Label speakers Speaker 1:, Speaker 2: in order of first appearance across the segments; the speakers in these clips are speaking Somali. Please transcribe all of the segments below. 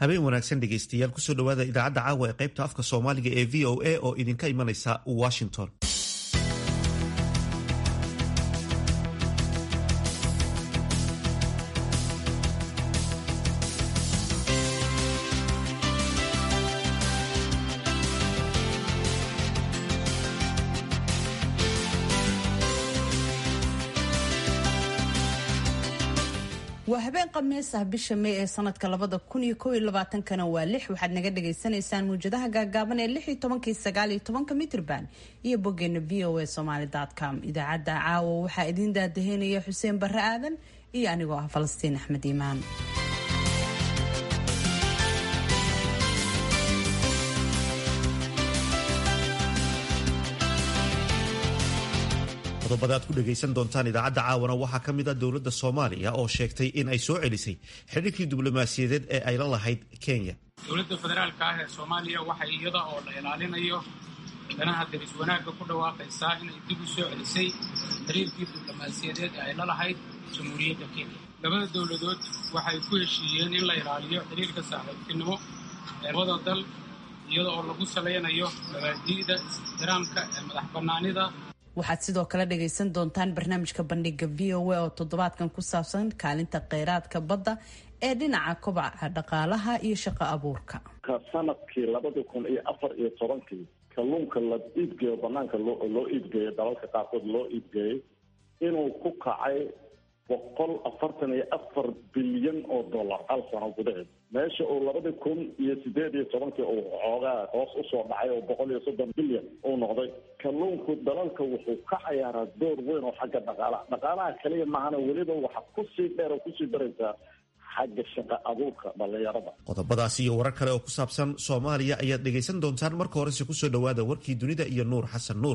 Speaker 1: habeen wanaagsan dhegaystayaal kusoo dhowaada idaacadda caawa ee qaybta afka soomaaliga ee v o a oo idinka imanaysa washington
Speaker 2: waa habeen khamiis ah bisha may ee sanadka labada kun iyo kow iyo labaatankana waa lix waxaad naga dhagaysanaysaan muwjadaha gaagaaban ee lix iyo tobankii sagaal iyo tobanka mitrban iyo boggeena v o a somaly com idaacadda caawa waxaa idiin daadaheynaya xuseen barre aadan iyo anigoo ah falastiin axmed iimaan
Speaker 1: qodobada aad ku dhegaysan doontaan idaacadda caawana waxaa ka mid a dowladda soomaaliya oo sheegtay in ay soo celisay xidhiirkii diblomaasiyadeed ee ay la lahayd kenya
Speaker 3: dowladda federaalka ah ee soomaaliya waxay iyada oo la ilaalinayo danaha daris wanaagga ku dhawaaqaysaa inay dib u soo celisay xiriirkii diblomaasiyadeed ee ay la lahayd jamhuuriyadda kenya labada dowladood waxay ku heshiiyeen in la ilaaliyo xiriirka saaxiibtinimo ee labada dal iyada oo lagu salaynayo mabaadi'da is-ixtiraamka ee madax bannaanida
Speaker 2: waxaad sidoo kale dhagaysan doontaan barnaamijka bandhiga v o a oo toddobaadkan ku saabsan kaalinta kheyraadka badda ee dhinaca kobaca dhaqaalaha iyo shaqo abuurka
Speaker 4: sanadkii labada kun iyo afar iyo tobankii kalluunka la iibgeeyo banaanka loo iibgeeyo dalalka qaarkood loo iibgeeyey inuu ku kacay boqol afartan iyo afar bilyan oo dollar hal sano gudaheed meesha uu labadii kun iyo sideed iyo tobankii uu xoogaa hoos usoo dhacay oo boqol iyo soddon bilyan uu noqday kalluunku dalalka wuxuu ka cayaaraa door weyn oo xagga dhaqaalaha dhaqaalaha kaliya maahana weliba waxa kusii dheer oo kusii daraysaa xagga shaqa abuurka dhallinyarada
Speaker 1: qodobadaas iyo warar kale oo ku saabsan soomaaliya ayaad dhegaysan doontaan marka horese kusoo dhowaada warkii dunida iyo nuur xasan nuur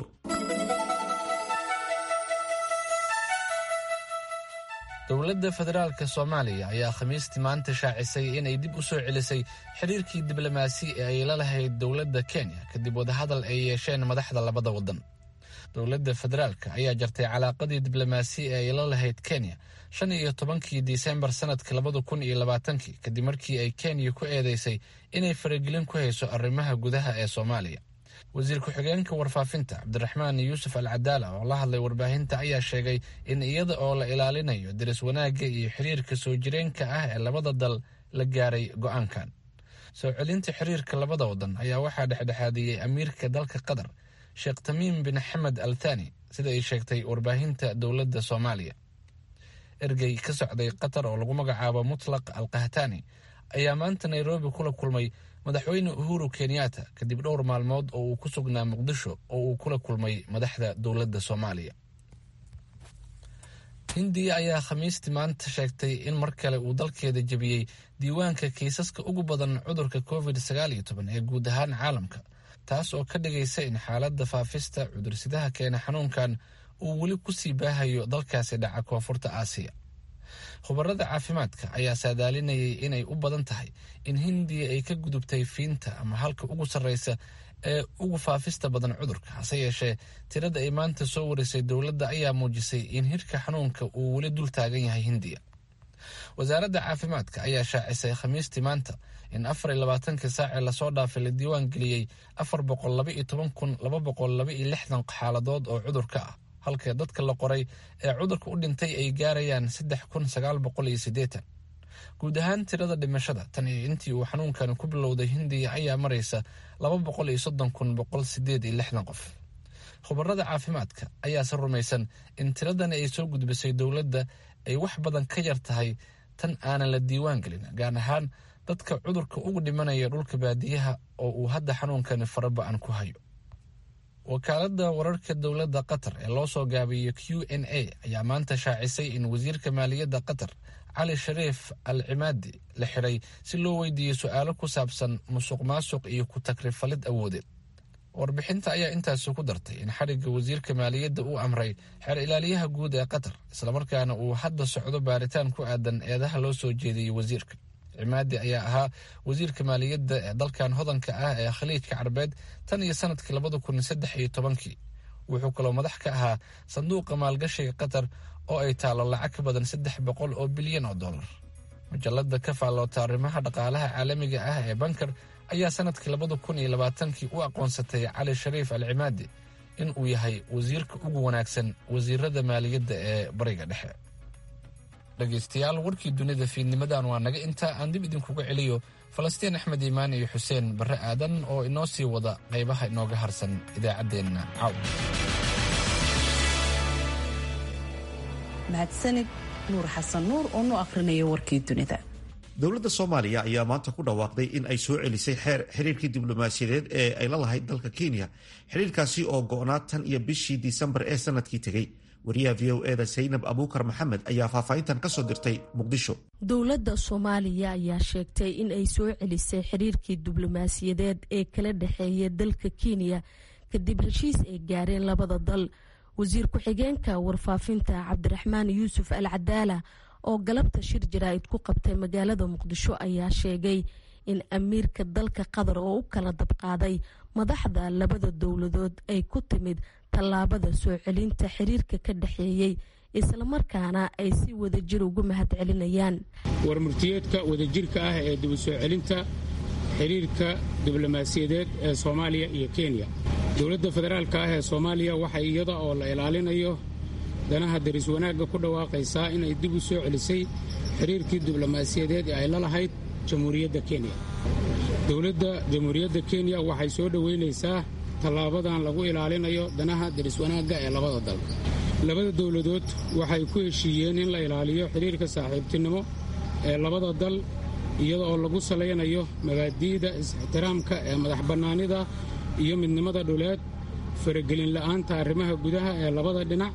Speaker 5: dowladda federaalka soomaaliya ayaa khamiistii maanta shaacisay inay dib u soo celisay xiriirkii diblomaasi ee ay la lahayd dowladda kenya kadib wadahadal ay yeesheen madaxda labada waddan dowladda federaalka ayaa jartay calaaqadii diblomaasi ee ay la lahayd kenya shan iyo tobankii disembar sanadka labada kun iyo labaatankii kadib markii ay kenya ku eedeysay inay faragelin ku hayso arrimaha gudaha ee soomaaliya wasiir ku-xigeenka warfaafinta cabdiraxmaan yuusuf al cadaala oo la hadlay warbaahinta ayaa sheegay in iyada oo la ilaalinayo daris wanaagga iyo xiriirka soo jireenka ah ee labada dal la gaaray go-aankan soo celinta xiriirka labada wadan ayaa waxaa dhexdhexaadiyey amiirka dalka qatar sheekh tamiim bin xamed al thani sida ay sheegtay warbaahinta dowladda soomaaliya ergey ka socday qatar oo lagu magacaabo mutlaq al kahtani ayaa maanta nairobi kula kulmay madaxweyne uhuru kenyatta kadib dhowr maalmood oo uu ku sugnaa muqdisho oo uu kula kulmay madaxda dowladda soomaaliya hindiya ayaa khamiistii maanta sheegtay in mar kale uu dalkeeda jebiyey diiwaanka kiisaska ugu badan cudurka covid sagaal iyo toban ee guud ahaan caalamka taas oo ka dhigaysa in xaaladda faafista cudursidaha keena xanuunkan uu weli kusii baahayo dalkaasi dhaca koonfurta aasiya khubarada caafimaadka ayaa saadaalinayay inay u badan tahay in hindiya ay ka gudubtay fiinta ama halka ugu sarreysa ee ugu faafista badan cudurka hase yeeshee tirada ay maanta soo warisay dowladda ayaa muujisay in hirka xanuunka uu weli dul taagan yahay hindiya wasaaradda caafimaadka ayaa shaacisay khamiistii maanta in afar iyo labaatankii saacee lasoo dhaafay la diiwaan geliyey afar boqol laba iyo toban kun laba boqol laba iyo lixdan xaaladood oo cudurka ah halka dadka la qoray ee cudurka u dhintay ay gaarayaan saddex kun sagaal boqol iyo siddeetan guud ahaan tirada dhimashada tan iyo intii uu xanuunkan ku bilowday hindiya ayaa maraysa laba boqol iyo soddon kun boqol sideed iyo lixdan qof khubarada caafimaadka ayaase rumaysan in tiradani ay soo gudbisay dowladda ay wax badan ka yar tahay tan aanan la diiwaan gelin gaar ahaan dadka cudurka ugu dhimanaya dhulka baadiyaha oo uu hadda xanuunkani faraba-an ku hayo wakaaladda wararka dowladda qatar ee loo soo gaabiyo q n a ayaa maanta shaacisay in wasiirka maaliyadda qatar cali shariif al cimaadi la xiray si loo weydiiyey su-aalo ku saabsan musuq maasuq iyo ku takrifalid awoodeed warbixinta ayaa intaasi ku dartay in xadhigga wasiirka maaliyadda uu amray xeer ilaaliyaha guud ee qatar islamarkaana uu hadda socdo baaritaan ku aadan eedaha loo soo jeediyey wasiirka cimaadi ayaa ahaa wasiirka maaliyadda ee dalkan hodanka ah ee khaliijka carbeed tan iyo sanadkii labada kun saddex iyo tobankii wuxuu kaloo madax ka ahaa sanduuqa maalgashiga qatar oo ay taalo lacag ka badan saddex boqol oo bilyan oo dollar majalada ka faalloota arrimaha dhaqaalaha caalamiga ah ee banker ayaa sanadkii labada kun iyo labaatankii u aqoonsatay cali shariif al cimaadi in uu yahay wasiirka ugu wanaagsan wasiirada maaliyadda ee bariga dhexe dhegaystayaal warkii dunida fiidnimadan waa naga intaa aan dib idinkuga celiyo falastiin axmed iimaan iyo xuseen barre aadan oo inoo sii wada qaybaha inooga harsan idaacaddeenna caaw
Speaker 2: mahadsanid nuur xasan nuur oo nu akhrinayo warkii dunida
Speaker 1: dowladda soomaaliya ayaa maanta ku dhawaaqday in ay soo celisay xeer xiriirkii diblomaasiyadeed ee ay la lahayd dalka kenya xiriirkaasi oo go'naa tan iyo bishii disembar ee sanadkii tegey wariyaha v o eda saynab abuukar maxamed ayaa faahfaahintan ka soo dirtay muqdisho
Speaker 6: dowladda soomaaliya ayaa sheegtay in ay soo celisay xiriirkii diblomaasiyadeed ee kala dhexeeya dalka kenya kadib heshiis ay gaareen labada dal wasiir ku-xigeenka warfaafinta cabdiraxmaan yuusuf al cadaala oo galabta shir jaraa'id ku qabtay magaalada muqdisho ayaa sheegay in amiirka dalka qatar oo u kala dabqaaday madaxda labada dowladood ay ku timid tallaabada soo celinta xiriirka ka dhexeeyey islamarkaana ay si wadajir ugu mahad celinayaan
Speaker 3: warmurtiyeedka wadajirka ah ee dib u soo celinta xiriirka diblomaasiyadeed ee soomaaliya iyo kenya dowladda federaalka ah ee soomaaliya waxay iyada oo la ilaalinayo danaha daris wanaagga ku dhawaaqaysaa inay dib u soo celisay xiriirkii diblomaasiyadeed ee ay la lahayd jamhuuriyadda kenya dowladda jamhuuriyadda kenya waxay soo dhoweynaysaa tallaabadan lagu ilaalinayo danaha daris wanaagga ee labada dal labada dowladood waxay ku heshiiyeen in la ilaaliyo xiriirka saaxiibtinimo ee labada dal iyada oo lagu salaynayo mabaadi'da is-ixtiraamka ee madax bannaanida iyo midnimada dhuleed faragelin la'aanta arrimaha gudaha ee labada dhinac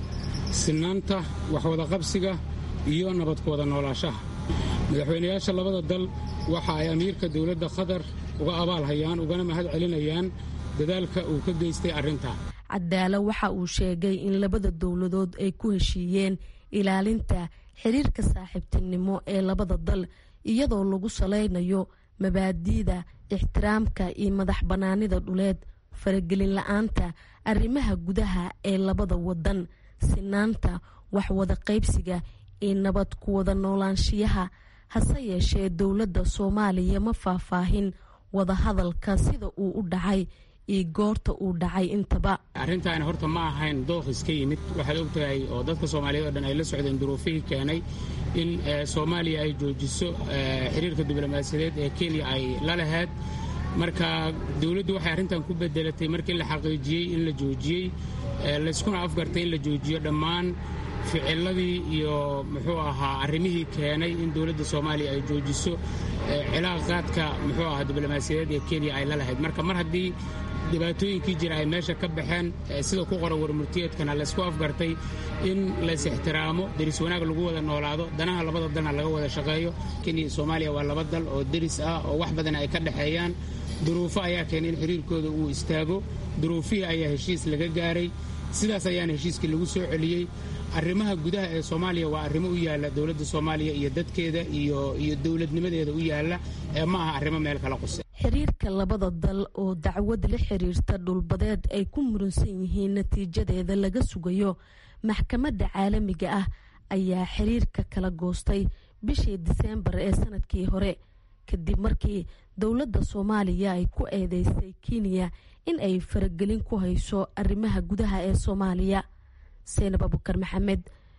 Speaker 3: sinaanta waxwadaqabsiga iyo nabadku wada noolaashaha madaxweynayaasha labada dal waxa ay amiirka dowladda qatar uga abaalhayaan ugana mahad celinayaan dadaalka uu ka geystay arrintaa
Speaker 6: cadaalo waxa uu sheegay in labada dowladood ay ku heshiiyeen ilaalinta xiriirka saaxiibtinimo ee labada dal iyadoo lagu salaynayo mabaadi'da ixtiraamka iyo madax bannaanida dhuleed faragelin la-aanta arrimaha gudaha ee labada wadan sinaanta waxwada qaybsiga iyo nabad ku wada noolaanshiyaha hase yeeshee dowladda soomaaliya ma faahfaahin wadahadalka sida uu u dhacay iyo goorta uu dhacay intaba
Speaker 3: arrintaani horta ma ahayn dooq iska yimid waxaad og tahay oo dadka soomaaliyeed oo dhan ay la socdeen duruufihii keenay in soomaaliya ay joojiso xiriirka diblomaasiyadeed ee kenya ay la lahayd marka dowladdu waxay arrintan ku bedelatay markii la xaqiijiyey in la joojiyey layskuna afgartay in la joojiyo dhammaan ficiladii iyo muxuu ahaa arrimihii keenay in dowladda soomaaliya ay joojiso cilaaqaadka muxuu ahaa diblomaasiyadeed ee kenya ay la lahayd marka mar haddii dhibaatooyinkii jira ay meesha ka baxeen sida ku qoran warmurtiyeedkana laysku afgartay in lays ixtiraamo deris wanaag lagu wada noolaado danaha labada dalna laga wada shaqeeyo kenya iyo soomaaliya waa laba dal oo deris ah oo wax badan ay ka dhexeeyaan duruufo ayaa keenay in xiriirkooda uu istaago duruufihii ayaa heshiis laga gaaray sidaas ayaana heshiiskii lagu soo celiyey arrimaha gudaha ee soomaaliya waa arrimo u yaalla dowladda soomaaliya iyo dadkeeda iyo iyo dowladnimadeeda u yaalla ee ma aha arrimo meel kala quse
Speaker 6: xiriirka labada dal oo dacwad la xiriirta dhulbadeed ay ku muransan yihiin natiijadeeda laga sugayo maxkamadda caalamiga ah ayaa xiriirka kala goostay bishii diseembar ee sanadkii hore kadib markii dowladda soomaaliya ay ku eedeysay kenya in ay faragelin ku hayso arrimaha gudaha ee soomaaliya seynab abukar maxamed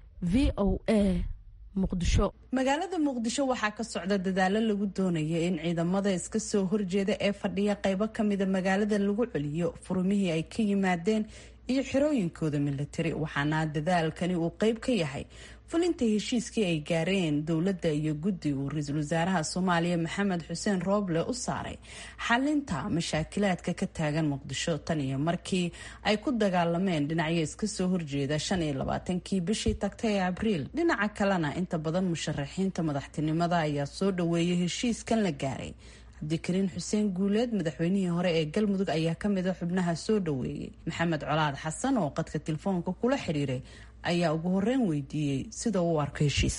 Speaker 6: v o a muqdisho
Speaker 2: magaalada muqdisho waxaa ka socda dadaalo lagu doonaya in ciidamada iska soo horjeeda ee fadhiya qeybo kamida magaalada lagu celiyo furumihii ay ka yimaadeen iyo xirooyinkooda milatari waxaana dadaalkani uu qeyb ka yahay fulinta heshiiskii ay gaareen dowladda iyo guddi uu ra-iisul wasaaraha soomaaliya maxamed xuseen rooble u saaray xalinta mashaakilaadka ka taagan muqdisho tan iyo markii ay ku dagaalameen dhinacyo iska soo horjeeda shan iyo labaatankii bishii tagtay ee abriil dhinaca kalena inta badan musharaxiinta madaxtinimada ayaa soo dhaweeyay heshiiskan la gaaray cabdikariin xuseen guuleed madaxweynihii hore ee galmudug ayaa kamid a xubnaha soo dhaweeyey maxamed colaad xasan oo qadka telefoonka kula xiriiray ayaa ugu horeyn weydiiyey sida uu arko heshiiska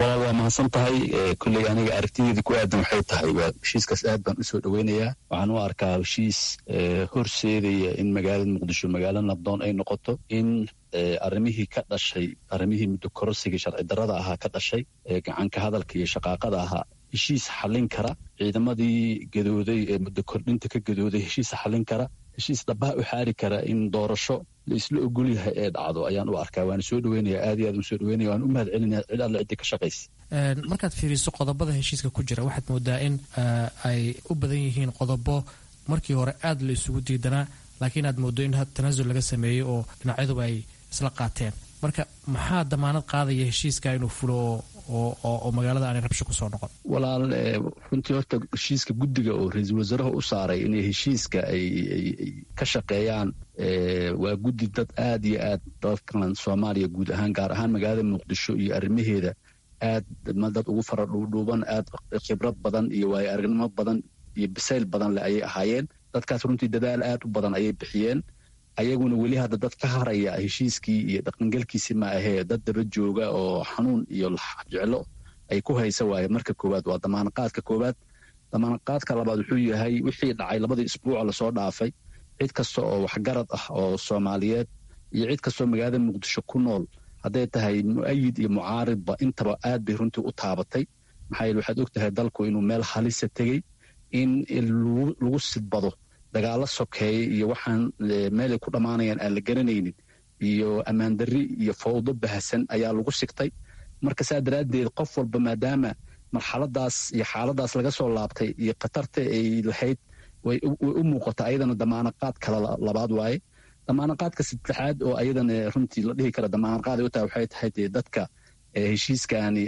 Speaker 7: walaal waa mahadsan tahay kulley aniga aragtideeda ku aadan waxay tahay waa heshiiskaas aad baan usoo dhoweynayaa waxaan u arkaa heshiis horseedaya in magaalada muqdisho magaalo nabdoon ay noqoto in arrimihii ka dhashay arrimihii muddo kororsigii sharci darrada ahaa ka dhashay gacanka hadalka iyo shaqaaqada ahaa heshiis xallin kara ciidamadii gadooday ee muddo kordhinta ka gadooday heshiis xallin kara heshiis dhabaha u xaari kara in doorasho la isla ogol yahay ee dhacdo ayaan u arkaa waana soo dhaweynaya aad iyo aad u soo dhaweynaya waan u mahad celinaya cid alle ciddii ka shaqaysa
Speaker 8: markaad fiiriso qodobada heshiiska ku jira waxaad moodaa in ay u badan yihiin qodobo markii hore aad la isugu diidanaa laakiin aad moodo in tanaasul laga sameeyey oo dhinacyaduba ay isla qaateen marka maxaa damaanad qaadaya heshiiska inuu fulo oo magaalada aanay rabsho kusoo noqon
Speaker 7: walaal runtii horta heshiiska guddiga oo ra-iisul wasaaraha u saaray inay heshiiska ay ka shaqeeyaan waa guddi dad aad iyo aad dalkan soomaaliya guud ahaan gaar ahaan magaalada muqdisho iyo arrimaheeda aad dad ugu fara dhuudhuuban aad khibrad badan iyo waayo aragnimo badan iyo bisayl badan leh ayay ahaayeen dadkaas runtii dadaal aad u badan ayay bixiyeen ayaguna weli hadda dad ka haraya heshiiskii iyo dhaqangelkiisi ma ahee dad daba jooga oo xanuun iyo jeclo ay ku haysa waaye marka koowaad waa damaanaqaadka koowaad damaanaqaadka labaad wuxuu yahay wixii dhacay labadii isbuuca lasoo dhaafay cid kasta oo waxgarad ah oo soomaaliyeed iyo cid kastoo magaalada muqdisho ku nool hadday tahay mu'ayid iyo mucaaridba intaba aad bay runtii u taabatay maxaa yeele waxaad og tahay dalku inuu meel halisa tegey in lagu sidbado dagaalo sokeeye iyo waxaan meelay ku dhammaanayaan aan la garanaynin iyo ammaandarri iyo fawdo bahasan ayaa lagu sigtay marka saa daraaddeed qof walba maadaama marxaladaas iyo xaaladaas laga soo laabtay iyo khatarta ay lahayd way u muuqata ayadana damaanaqaad kale labaad waaye damaanaqaadka saddexaad oo ayadana runtii la dhihi kara damaanaqaad ay u tahay waxay tahay dee dadka heshiiskani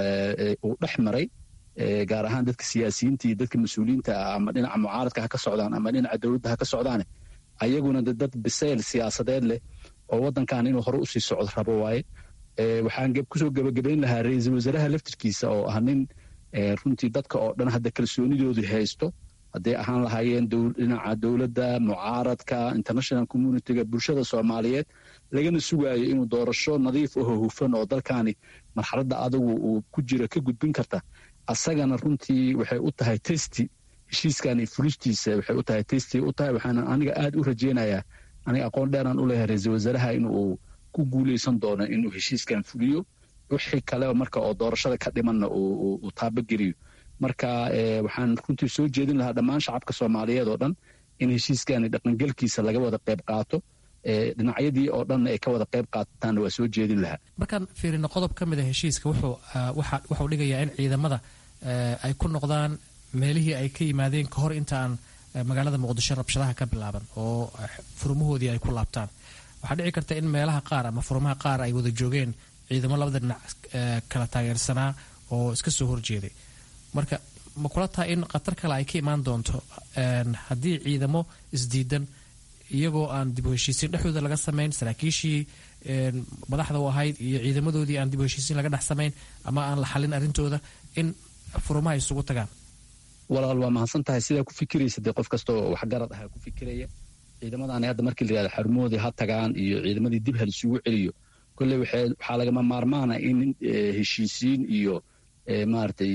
Speaker 7: uu dhex maray gaar ahaan dadka siyaasiyiinta iyo dadka mas-uuliyiinta ah ama dhinaca mucaaradka ha ka socdaan ama dhinaca dowladda ha ka socdaane ayaguna de dad bisayl siyaasadeed leh oo waddankan inuu hore usii socdo rabo waaye waxaan kusoo gebagabayn lahaa ra-iisul wasaaraha laftirkiisa oo ah nin runtii dadka oo dhan hadda kalsoonidoodii haysto hadday ahaan lahaayeen dhinaca dowladda mucaaradka international communityga bulshada soomaaliyeed lagana sugaayo inuu doorasho nadiif aho hufan oo dalkaani marxaladda adigu uu ku jira ka gudbin karta asagana runtii waxay u tahay testi heshiiskan iyo fulistiisa waxay u tahay testi u tahay waxaana aniga aad u rajeynayaa aniga aqoon dheeraan u leeyahay ra-iisul wasaaraha inuu ku guuleysan doono inuu heshiiskan fuliyo wixii kaleba marka oo doorashada ka dhimanna uu taabageliyo marka waxaan runtii soo jeedin lahaa dhammaan shacabka soomaaliyeed oo dhan in heshiiskani dhaqangelkiisa laga wada qayb qaato dhinacyadii oo dhanna ay ka wada qayb qaataanna waa soo jeedin lahaa
Speaker 8: markaan fiirino qodob ka mid a heshiiska wuxuu dhigayaa in ciidamada ay ku noqdaan meelihii ay ka yimaadeen kahor intaan magaalada muqdisho rabshadaha ka bilaaban oo furmahoodii ay ku laabtaan waxaa dhici karta in meelaha qaar ama furmaha qaar ay wada joogeen ciidamo labada dhinac kala taageersanaa oo iska soo horjeeday marka ma kula tahay in khatar kale ay ka imaan doonto haddii ciidamo isdiidan iyagoo aan dib u heshiisiin dhexdooda laga samayn saraakiishii madaxda u ahayd iyo ciidamadoodii aan dib u heshiisiin laga dhex samayn ama aan la xalin arrintooda in furumaha isugu tagaan
Speaker 7: walaal waa mahadsan tahay sidaa ku fikiraysa dee qof kasta oo waxgarad ahaa ku fikiraya ciidamadaani hadda markii la yihahdo xarumahoodii ha tagaan iyo ciidamadii dib hal isugu celiyo kolley waxaa lagama maarmaana in heshiisiin iyo maaragtay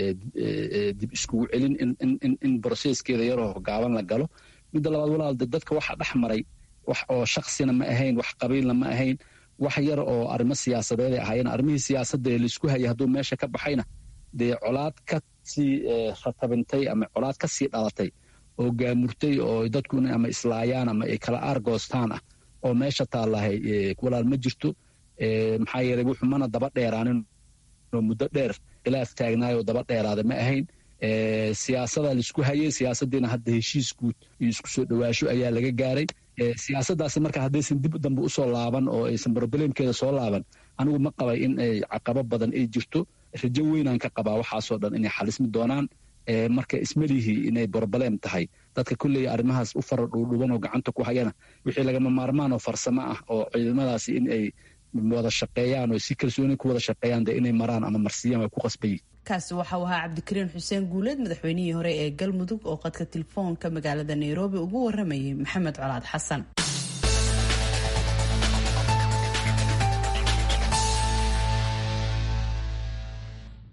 Speaker 7: dib iskugu celin in broseskeeda yaroo gaaban la galo midda labaad walaal de dadka waxa dhex maray wax oo shaksina ma ahayn wax qabiilna ma ahayn wax yar oo arrimo siyaasadeed ay ahaayeen arrimihii siyaasadda ee laisku hayay hadduu meesha ka baxayna dee colaad ka sii ratabintay ama colaad ka sii dhalatay oo gaamurtay oo dadku in ama islaayaan ama ay kala aargoostaan ah oo meesha taallahay walaal ma jirto maxaa yeelay wuxuu mana daba dheeraanin oo muddo dheer khilaaf taagnaayoo daba dheeraada ma ahayn siyaasadaa laisku hayay siyaasaddiina hadda heshiis guud iyo isku soo dhowaasho ayaa laga gaaray siyaasaddaasi marka haddaysan dib dambe usoo laaban oo aysan broblemkeeda soo laaban anigu ma qabay in ay caqabo badan ay jirto rajo weynaan ka qabaa waxaasoo dhan inay xalismi doonaan marka ismalihii inay broblem tahay dadka kolley arrimahaas u fara dhuudhuban oo gacanta ku hayana wixii lagama maarmaan oo farsamo ah oo ciidamadaasi in ay wada shaqeeyaan oo si kalsooni ku wada shaqeeyaan dee inay maraan ama marsiyaan waa ku qasbayi
Speaker 2: kaasi waxau ahaa cabdikariin xuseen guuleed madaxweynihii hore ee galmudug oo qadka telefoonka magaalada nairobi ugu waramayay maxamed colaad xasan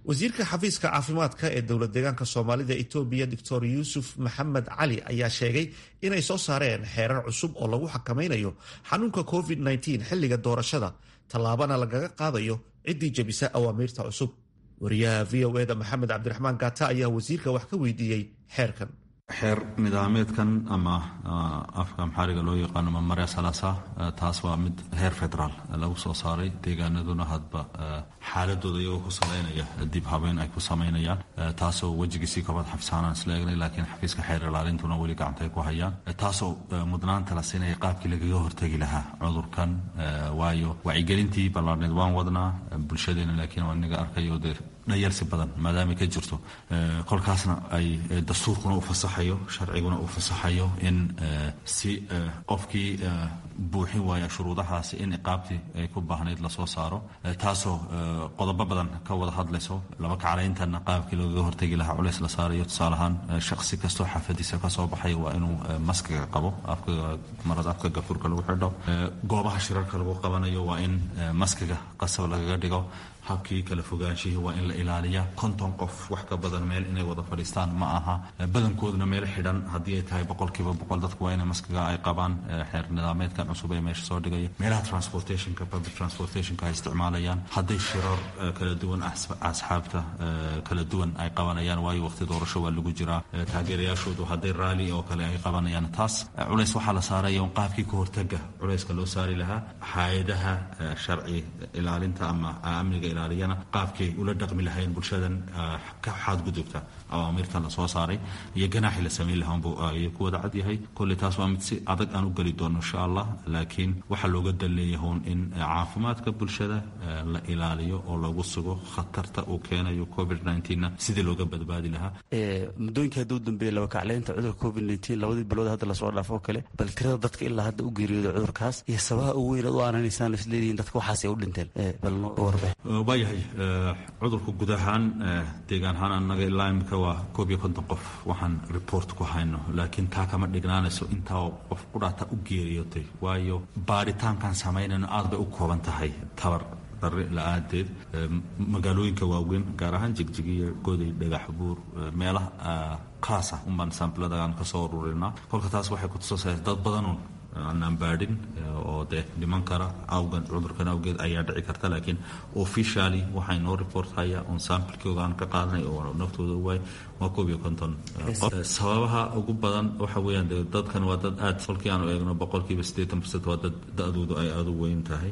Speaker 1: wasiirka xafiiska caafimaadka ee dowlad deegaanka soomaalida etoobiya doctor yuusuf maxamed cali ayaa sheegay inay soo saareen xeerar cusub oo lagu xakamaynayo xanuunka covid -19 xilliga doorashada tallaabana lagaga qaadayo ciddii jebisa awaamiirta cusub wariyaha v o eda maxamed cabdiraxmaan gaata ayaa wasiirka wax ka weydiiyey xeerkan
Speaker 9: xeer nidaameedkan ama afka maxaariga loo yaqaano mamarea salasa taas waa mid heer federaal lagu soo saaray deegaanaduna hadba xaaladooda iyagoo ku salaynaya dib habeyn ay ku samaynayaan taasoo wejigiisii kabad xafisaanaan isla eegnay laakiin xafiiska xeer ilaalintuna weli gacanta ay ku hayaan taasoo mudnaanta la siinaya qaabkii lagaga hortegi lahaa cudurkan waayo wacyigelintii ballaarneed waan wadnaa bulshadeena laakiin waa inaga arkayo dee dhayarsi badan maadaama ka jirto kolkaasna ay dastuurkuna u fasaxayo sharciguna uu fasaxayo in si qofkii buuxin waaya shuruudahaasi in iqaabtii ay ku baahnayd lasoo saaro taasoo qodobo badan ka wada hadlayso laba kaclayntana qaabkii lagaga hortegi lahaa culeys la saarayo tusaale ahaan shaqsi kastoo xaafadiisa kasoo baxaya waa inuu maskiga qabo marada afka gafuurka lagu xidho goobaha shirarka lagu qabanayo waa in maskiga qasab lagaga dhigo habkii kala fogaanshihii waa in la ilaaliya konton qof wax ka badan meel inay wada fadhiistaan ma aha badankooduna meel xidhan haddii ay tahay boqolkiiba boqol dadku waa ina maskiga ay qabaan xeer nidaameedkan cusub ee meesha soo dhigaya meelaha transportationka public transportationka ay isticmaalayaan hadday shirar kala duwan asxaabta kala duwan ay qabanayaan waayo waqti doorasho waa lagu jiraa taageerayaashoodu hadday raali oo kale ay qabanayaan taas culays waxaa la saaraya un qaabkii ka hortaga culayska loo saari lahaa hay-adaha sharci ilaalinta ama amniga ilaaliyana qaabkay ula dhaqmi lahayn bulshadan ka xaadgudubta awaamirtan la soo saaray iyo ganaaxii la samayn lahaa ayuu ku wada cad yahay kolley taas waa mid si adag aan u geli doono insha allah laakiin waxaa looga dalleeyahoon in caafimaadka bulshada la ilaaliyo oo lagu sugo khatarta uu keenayo covid na sidii looga badbaadi lahaa
Speaker 10: muddooyinkii hadda u dambeeyey laba kacleynta cudurka covid labadii bilood hadda lasoo dhaafo oo kale bal tirada dadka ilaa hadda u geeriyooda cudurkaas iyo sabaha ugu weyn ad u aananaysaan isleedihiin dadka waxaas ay u dhinteen bal warbe
Speaker 9: waayahay cudurka guud ahaan deegaan ahaan annaga ilaa imika waa koob iyo konton qof waxaan report ku hayno laakiin taa kama dhignaanayso intaa qof qudhaata u geeriyootay waayo baaritaankan samaynayno aad bay u kooban tahay tabar darri la-aadeed magaalooyinka waaweyn gaar ahaan jigjigiyo goday dhagax buur meelaha kaasa unbaan saambiladaaan ka soo ururinaa kolka taas waxay kutusasaysa dad badanuun aanaan baadhin oo dee dhiman kara awgan cudurkan awgeed ayaa dhici karta laakiin officially waxay noo report haya on samplekooga aan ka qaadanay oo naftooda waay waa koob iyo konton qof sababaha ugu badan waxa weeyaan de dadkan waa dad aad kolkii aanu eegno boqolkiiba siddeetan percent waa dad da-doodu ay aada u weyn tahay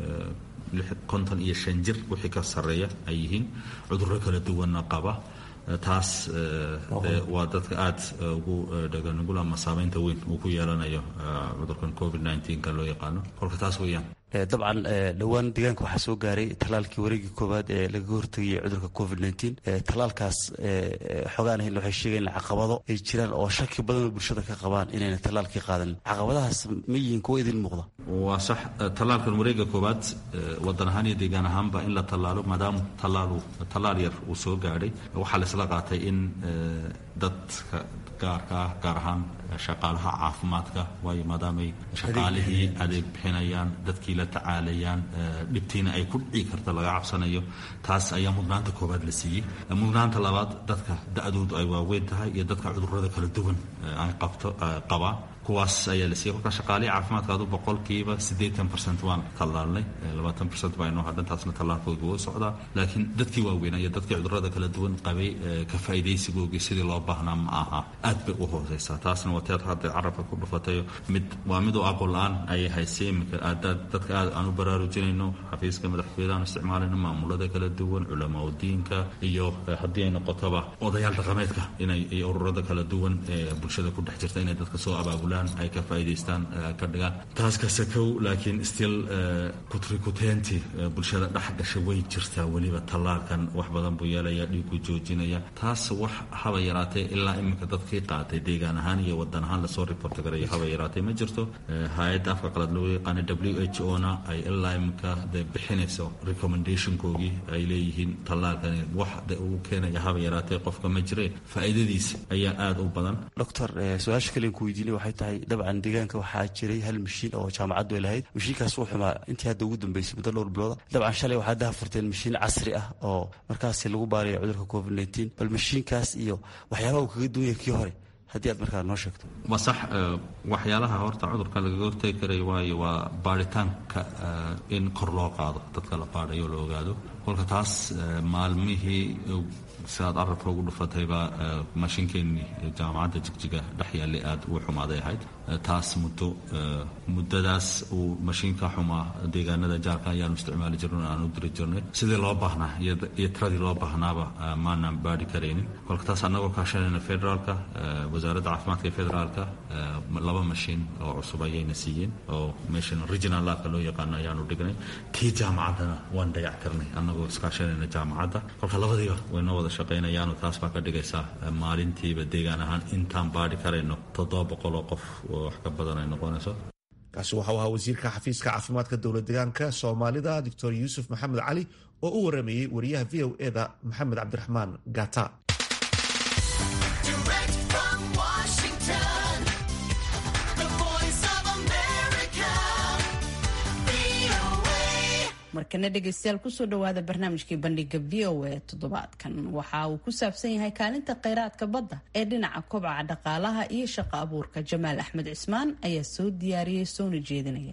Speaker 9: konton iyo shan jir wixii ka sarreeya ay yihiin cudurro kala duwanna qaba taas waa dadka aad ugu dhaganugul ama saameynta weyn uu ku yeelanayo cudurkan covid ka loo yaqaano kolka taas weeyaan
Speaker 10: dabcan dhowaan deegaanka waxaa soo gaaray talaalkii wareegii koowaad ee lagaga hortegayay cudurka covid talaalkaas xogaan ahayn waxay sheegayen caqabado ay jiraan oo shaki badanoo bulshada ka qabaan inayna talaalkii qaadanin caqabadahaas ma yihiin kuwa idin muuqda
Speaker 9: waa sax talaalkan wareega koowaad wadan ahaan iyo deegaan ahaanba in la tallaalo maadaama talaalu tallaal yar uu soo gaadhay waxaa laisla qaatay in dadka gaarka ah gaar ahaan shaqaalaha caafimaadka waayo maadaamay shaqaalihii adeeg bixinayaan dadkii la tacaalayaan dhibtiina ay ku dhici karta laga cabsanayo taas ayaa mudnaanta koowaad la siiyey mudnaanta labaad dadka da-doodu ay waaweyn tahay iyo dadka cudurrada kala duwan ay qabto qabaan kuwaas ayaa la siiyey kolka shaqaalihii caafimaadka adu boqolkiiba siddeetan percent waan tallaalnay labaatan percent baa inoo hadhan taasna tallaalkooga wuu socdaa laakiin dadkii waaweynaa iyo dadkii cudurrada kala duwan qabay ka faa'iidaysigoogii sidii loo baahnaa ma aha aad bay u hooseysaa taasna waa teed hadda carabka ku dhufatayo mid waa mid oo aqoon la-aan ayay haysay iminka aadaad dadka aad aan u baraarujinayno xafiiska madaxtooyada aan isticmaalayno maamulada kala duwan culamaa diinka iyo haddii ay noqotoba odayaal dhaqameedka inay iyo ururada kala duwan ee bulshada ku dhex jirta inay dadka soo abaabulaan ay ka faa'iidaystaan ka dhigaan taas ka sakow laakiin still kutrikuteenti bulshada dhex gasha way jirtaa weliba tallaalkan wax badan buu yeelaya dhiigu joojinaya taas wax haba yaraatee ilaa iminka dadkii qaatay deegaan ahaan iyo wadan ahaan lasoo reporta garayo haba yaraatee ma jirto hay-adda afka qalad loo yaqaana w h o na ay ilaa iminka de bixinayso recommendationkoogii ay leeyihiin tallaalkani wax de uu keenaya haba yaraatee qofka ma jire faa'iidadiisa ayaa aada u badan
Speaker 10: doctor su-aasha kalen ku weydiinay waxay tahay tahay dabcan deegaanka waxaa jiray hal mashiin oo jaamacaddu ay lahayd mashiinkaas wuu xumaa intii hadda ugu dambeysay muddo dhowr bilooda dabcan shalay waxaa daha furteen mashiin casri ah oo markaasi lagu baarayo cudurka covid nteen bal mashiinkaas iyo waxyaabaha uu kaga duwan yahay kii hore haddii aad markaa noo sheegto
Speaker 9: waa sax waxyaalaha horta cudurka lagaga hortegi karayo waayo waa baaritaanka in kor loo qaado dadka la baadhayo la ogaado kolka taas maalmihii sidaad arabka ugu dhufatayba mashiinkeenii jaamacadda jigjiga dhex yaallay aad ugu xumaaday ahayd taas muddo muddadaas uu mashiinka xumaa deegaanada jaarka ayaanu isticmaali jirnay aan u diri jirnay sidii loo baahnaa iyo tiradii loo baahnaaba maanaan baadhi karaynin kolka taas annagoo kaashanayna federaalka wasaaradda caafimaadka ee federaalka laba mashiin oo cusub ayayna siiyeen oo meeshan regional labka loo yaqaano ayaanu dhignay tii jaamacaddana waan dayac karnay annagoo iskaashanayna jaamacadda kolka labadiiba waynoo wada shaqaynayaano taas baa ka dhigaysaa maalintiiba deegaan ahaan intaan baadhi karayno toddoba boqol oo qof wax ka badan ay noqonayso
Speaker 1: kaasi waxau ahaa wasiirka xafiiska caafimaadka dowlad deegaanka soomaalida doctor yuusuf maxamed cali oo u warameeyey wariyaha v o eda maxamed cabdiraxmaan gata
Speaker 2: markana dhegeystayaal kusoo dhawaada barnaamijkii bandhiga v o a toddobaadkan waxa uu ku saabsan yahay kaalinta kheyraadka badda ee dhinaca kobca dhaqaalaha iyo shaqo abuurka jamaal axmed cismaan ayaa soo diyaariyey soona jeedinaya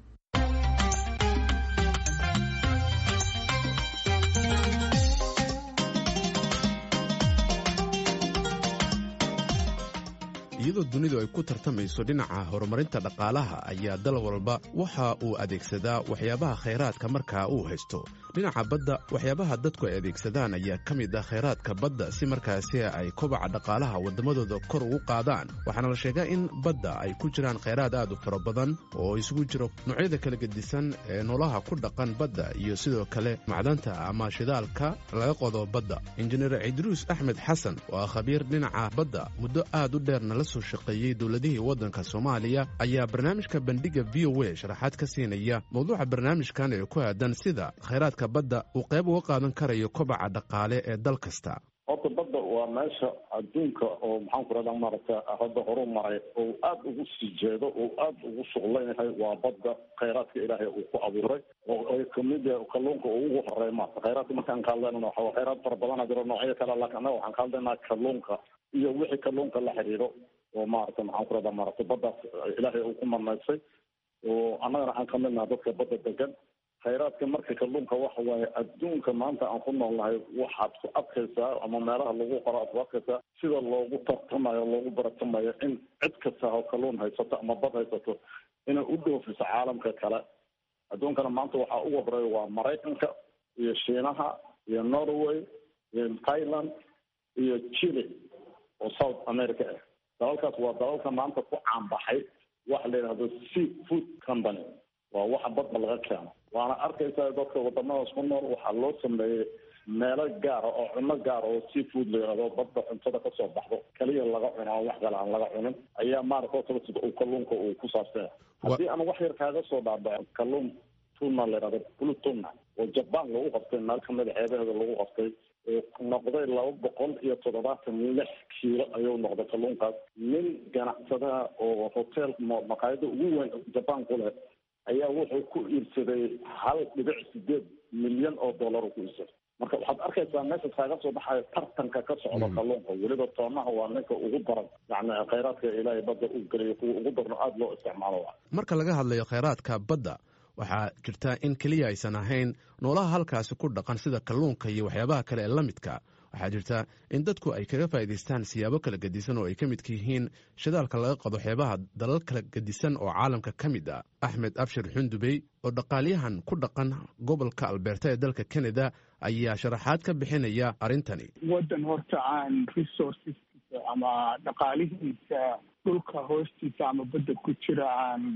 Speaker 11: iyadoo dunidu ay ku tartamayso dhinaca horumarinta dhaqaalaha ayaa dal walba waxa uu adeegsadaa waxyaabaha khayraadka markaa uu haysto dhinaca badda waxyaabaha dadku ay adeegsadaan ayaa ka mid ah khayraadka badda si markaasi ay kobaca dhaqaalaha waddamadooda kor ugu qaadaan waxaana la sheegaa in badda ay ku jiraan khayraad aad u fara badan oo isugu jiro noocyada kala gedisan ee noolaha ku dhaqan badda iyo sidoo kale macdanta ama shidaalka laga qodo badda injineer cidruus axmed xasan oo ah khabiir dhinaca badda muddo aad u dheerna la soo shaqeeyey dowladihii waddanka soomaaliya ayaa barnaamijka bandhiga v o a sharaxaad ka siinaya mowduuca barnaamijkan ee ku aadan sida khayraadka badda uu qayb uga qaadan karayo kobaca dhaqaale ee dal kasta
Speaker 4: horta badda waa meesha adduunka oo maxaan ku rahdaa maaragta hadda horu maray oo aad ugu sii jeedo oo aad ugu shuqlan yahay waa badda khayraadka ilaahay uu ku abuuray oo ay kamid yahay kalluunka uu ugu horeey maarta khayraadka markaan ka hadlaynana waxa khayraad fara badana jiro noocyo kale laakiin annaga waxaan ka hadlaynaa kalluunka iyo wixii kalluunka la xiriiro oo maaragta maxaan ku rahdaa maaragta baddaas ilaahay uu ku marnaysay oo annagana aan kamid naha dadka badda degan khayraadka marka kalluunka waxa waaye adduunka maanta aan ku noolnahay waxaad ku adkaysaa ama meelaha lagu qoro aad ku adkaysaa sida loogu tartamayo loogu baratamayo in cid kasta oo kalluun haysato ama bad haysato inay u dhoofiso caalamka kale adduunkana maanta waxaa ugu horeeya waa maraykanka iyo shiinaha iyo norway iyo thailand iyo chile oo south america ah dalalkaas waa dalalka maanta ku caanbaxay waxa la yidhahdo sea food company waa waxa badda laga keeno waana arkaysaa dadka wadamadaas ku nool waxaa loo sameeyey meelo gaara oo cuno gaara oo sea food la yidhahdo badda cuntada kasoo baxdo kaliya laga cuno oo wax kale aan laga cunin ayaa maarata horta sida uu kalluunka uu ku saabsanya haddii aan wax yar kaaga soo dhaadhaco kalluun tuna la yidhahdo blue tuna oo jaban lagu qabtay meel kamida xeebaheeda lagu qabtay noqday laba boqol iyo toddobaatan lix kiilo ayuu noqday kalluunkaas nin ganacsadaha oo hotel maqaayada ugu weyn jaban ku leh ayaa wuxuu ku iibsaday hal dhibic sideed milyan oo dollar ku iibsaday marka waxaad arkaysaa meesha kaaga soo baxayo tartanka ka socda kalluunka weliba toonaha waa ninka ugu daran yani khayraadka ilaahay badda u geliyo kuwa ugu darno aada loo isticmaalo
Speaker 11: marka laga hadlayo khayraadka badda waxaa jirta in keliya aysan ahayn noolaha halkaasi ku dhaqan sida kalluunka iyo waxyaabaha kale ee la midka waxaa jirta in dadku ay kaga faa'iidaystaan siyaabo kala gedisan oo ay ka midka yihiin shidaalka laga qado xeebaha dalal kala gedisan oo caalamka ka mid ah axmed abshir xundubey oo dhaqaalyahan ku dhaqan gobolka albeerta ee dalka canada ayaa sharaxaad ka bixinaya arrintani
Speaker 12: waddan horta aan resourceskiisa ama dhaqaalihiisa dhulka hoostiisa ama badda ku jira aan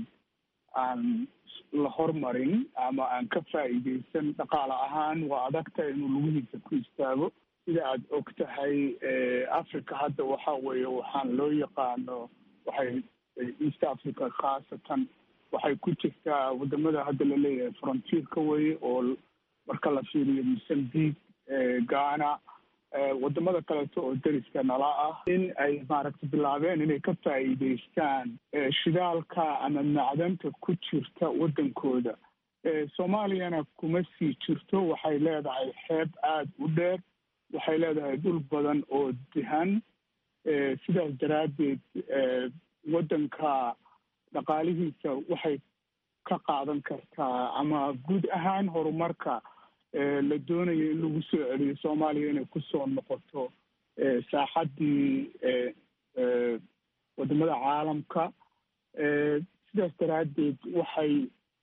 Speaker 12: aan la hormarin ama aan ka faa'iidaysan dhaqaale ahaan waa adagta inuu lugihiisa ku istaago sida aada og tahay africa hadda waxa weeye waxaan loo yaqaano waxay east africa khaasatan waxay ku jirtaa wadamada hadda laleeyahay frontierka weye oo marka la fiiriyo mozambique ghana wadamada kaleeto oo deriska nala ah in ay maaragtay bilaabeen inay ka faa'iideystaan shidaalka ama macdanta ku jirta waddankooda soomaaliyana kuma sii jirto waxay leedahay xeeb aada u dheer waxay leedahay dhul badan oo dihan sidaas daraaddeed waddanka dhaqaalihiisa waxay ka qaadan kartaa ama guud ahaan horumarka la doonayo in lagu soo celiyo soomaaliya inay kusoo noqoto saaxaddii wadamada caalamka sidaas daraaddeed waxay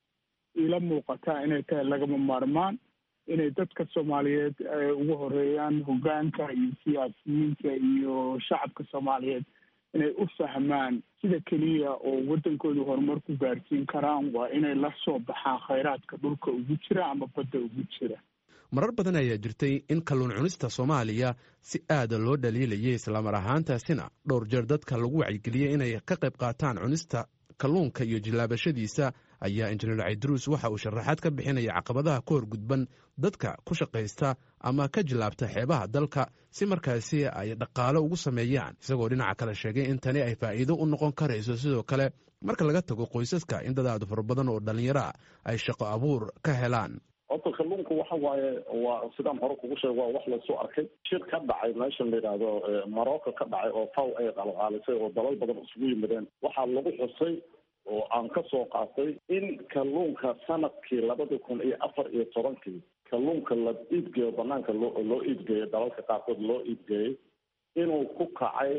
Speaker 12: ila muuqataa inay tahay lagama maarmaan inay dadka soomaaliyeed ugu horeeyaan hoggaanka iyo siyaasiyiinta iyo shacabka soomaaliyeed inay u fahmaan sida keliya oo waddankooda horumar ku gaarsiin karaan waa inay la soo baxaan khayraadka dhulka ugu jira ama badda ugu jira
Speaker 11: marar badan ayaa jirtay in kalluun cunista soomaaliya si aada loo dhaliilayay islamar ahaantaasina dhowr jeer dadka lagu wacyigeliyey inay ka qayb qaataan cunista kalluunka iyo jillaabashadiisa ayaa injineer caydruus waxa uu sharaxaad ka bixinaya caqabadaha ka horgudban dadka ku shaqaysta ama ka jillaabta xeebaha dalka si markaasi ay dhaqaalo ugu sameeyaan isagoo dhinaca kale sheegay in tani ay faa'iido u noqon karayso sidoo kale marka laga tago qoysaska in dad aada fara badan oo dhallinyaro ah ay shaqo abuur ka helaan
Speaker 4: horta kalluunku waxa waaye waa sidaan hore kugu sheeg waa wax lasoo arkay shir ka dhacay meeshan la yidhaahdo morocco ka dhacay oo faw ay qalqaalisay oo dalal badan isugu yimideen waxaa lagu xusay oo aan ka soo qaatay in kalluunka sanadkii labada kun iyo afar iyo tobankii kalluunka la iibgeeyo banaanka loo loo iibgeeyo dalalka qaarkood loo iibgeeyey inuu ku kacay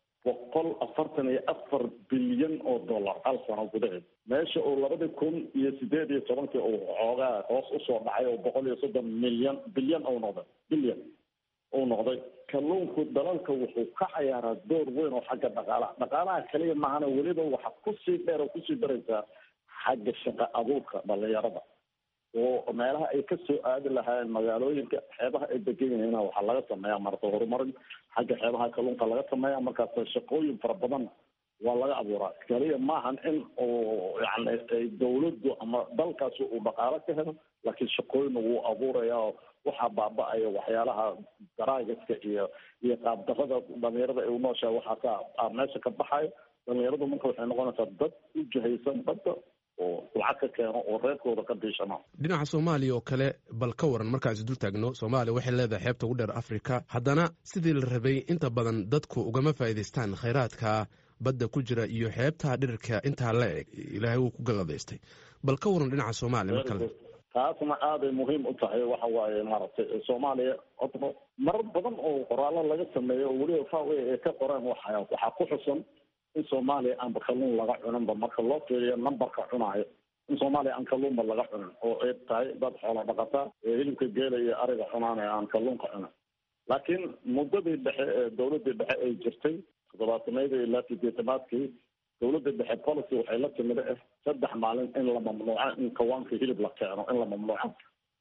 Speaker 4: boqol afartan iyo afar bilyan oo dollar hal sano gudaheed meesha uu labadii kun iyo sideed iyo tobankii uu xoogaa hoos usoo dhacay oo boqol iyo soddon milyan bilyan ou noqday bilyan uu noqday kalluunku dalalka wuxuu ka cayaaraa door weyn oo xagga dhaqaalaha dhaqaalaha kaliya maahana weliba waxa kusii dheer oo kusii daraysaa xagga shaqa abuurka dhalinyarada oo meelaha ay kasoo aadi lahaayeen magaalooyinka xeebaha ay degan yihiina waxaa laga sameeyaa marata horumarin xagga xeebaha kalluunka laga sameeya markaas shaqooyin fara badan waa laga abuuraa kaliya maahan in uu yani dawladdu ama dalkaasi uu dhaqaalo ka helo laakiin shaqooyina wuu abuuraya oo waxaa baaba-aya waxyaalaha daraagiska iyo iyo qaabdarada dhalinyarada ay unooshahay waxaa ka meesha ka baxayo dhalinyaradu marka waxay noqonaysaa dad u jahaysan badda oo lacag ka keeno oo reerkooda ka biishano
Speaker 11: dhinaca soomaaliya oo kale bal ka waran markaas dul taagno soomaaliya waxay leedahay xeebta ugu dheer afrika haddana sidii la rabay inta badan dadku ugama faa'iidaystaan khayraadka badda ku jira iyo xeebta dhirirka intaa la eg ilaahay wuu ku galladaystay bal ka waran dhinaca soomaaliya mar kale
Speaker 4: taasna aaday muhiim u tahay waxa waaye maaragtay soomaaliya odno marar badan oo qoraallo laga sameeyo oo weliba fawe ay ka qoreen waxa waxaa ku xusan in soomaaliya aanba kalluun laga cuninba marka loo fiiriyo numberka cunaayo in soomaaliya aan kalluunba laga cunin oo ay tahay dad xoolo dhaqataa ee hilibka geela iyo ariga cunaanaya aan kalluunka cunin laakiin muddadii dhexe ee dawladdii dhexe ay jirtay toddobaatameydii ilaa sideetamaadkii dawladda dhexe policy waxay la timid ah saddex maalin in la mamnuuco in kawaanka hilib la keeno in la mamnuuco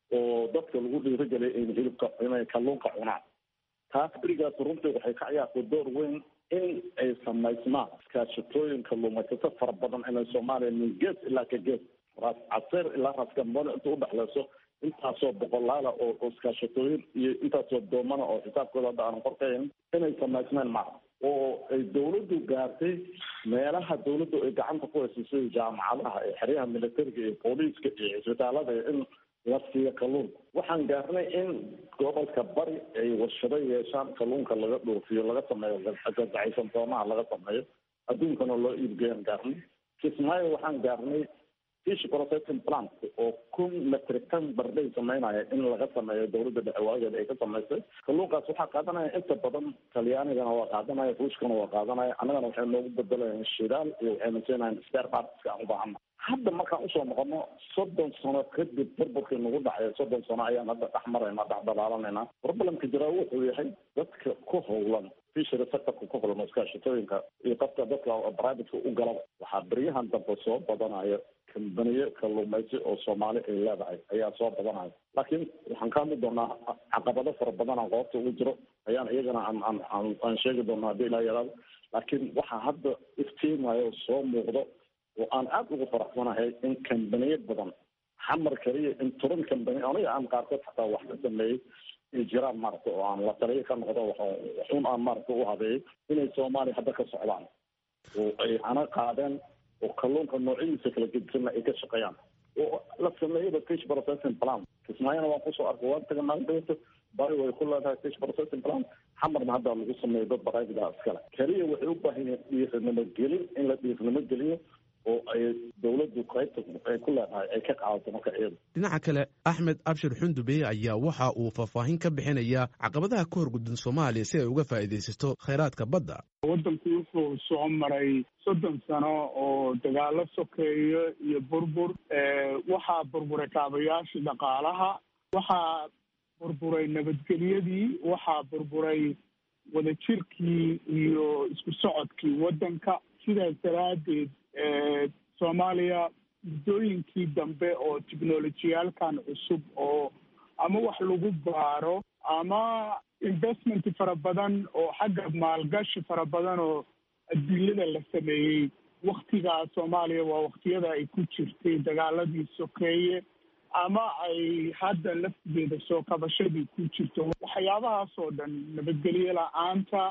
Speaker 4: oo dadka lagu dhiirigeliya in hilibka inay kalluunka cunaan taas berigaas runtii waxay ka ciyaartay door weyn in ay samaysmaan iskaashatooyin kalluumaysato fara badan inay soomaaliya min gees ilaa ka gees raas caseer ilaa raas gambano inta udhexleyso intaasoo boqolaala oo oo iskaashatooyin iyo intaasoo doomana oo xisaabkooda hadda aanan qorkayn inay samaysmeen maca oo ay dawladdu gaartay meelaha dawladdu ay gacanta ku hayso sida jaamacadaha ee xeryaha militariga iyo booliiska iyo cisbitaalada in la siiyo kalluun waxaan gaarnay in gobolka bari ay warshado yeeshaan kalluunka laga dhoofiyo laga sameeyo gagacaysan doomaha laga sameeyo adduunkana loo iibgeeyaan gaarnay kismaayo waxaan gaarnay fish processing plant oo kun metric ton barday sameynaya in laga sameeyo dawladda dhexe waageeda ay ka samaysay kalluunkaas waxaa qaadanaya inta badan talyaanigana waa qaadanaya ruushkana waa qaadanaya annagana waxay noogu bedelayaan shidaal iyo waxayna siinayaan spare partska aan u baahana hadda markaan usoo noqono soddon sano kadib burburkii nagu dhacay soddon sano ayaan hadda dhex marayna dhex dalaalanayna problemka jiraa wuxuu yahay dadka ku howlan fishery sectorka ku howlan iskaashatooyinka iyo qofka dadka privateka u galaba waxaa beryahan dambe soo badanaya kambaniye kalluumaysi oo soomaali ay leedahay ayaa soo badanaya laakiin waxaan ka hadli doonaa caqabado fara badan aan qoobta ugu jiro ayaan iyagana aan aan aan aan sheegi doonaa haddii ilaa yaraado laakiin waxaa hadda iftiimayo soo muuqdo oo aan aada ugu faraxsanahay in kambaniye badan xamar kaliya in turan kambani aniga aan qaarkood xataa wax ka sameeyey ay jiraan maaragta oo aan la taliyo ka noqdo waxun aan maaragta u habeeyo inay soomaaliya hadda ka socdaan oo ay hana qaadeen oo kalluunka noocyadiisa kala gedisanna ay ka shaqeeyaan oo la sameeyaba fish processing plan kismaayana waan kusoo arkay waan taga maalin dhawata bari way ku leedahay fish processing plan xamarna hadda lagu sameeyo dad baraabidaa iskale keliya waxay u baahan yihiin dhiirnimo gelin in la dhiirnimo geliyo oo ay dowladdu qaybta ay ku leedahay ay ka qaadato marka iyada
Speaker 11: dhinaca kale axmed abshir xundube ayaa waxa uu faahfaahin ka bixinayaa caqabadaha ka horguddan soomaaliya si ay uga faa'iidaysato khayraadka badda
Speaker 12: waddanku wuxuu soo maray soddon sano oo dagaalo sokeeyo iyo burbur waxaa burburay kaabayaashii dhaqaalaha waxaa burburay nabadgelyadii waxaa burburay wadajirkii iyo isku socodkii waddanka sidaas daraaddeed soomaaliya muddooyinkii dambe oo technolojiyaalkan cusub oo ama wax lagu baaro ama investment fara badan oo xagga maalgashi fara badan oo adduunyada la sameeyey waktigaa soomaaliya waa waktiyada ay ku jirtay dagaaladii sokeeye ama ay hadda laftigeeda soo kabashadii ku jirto waxyaabahaas oo dhan nabadgelyo la-aanta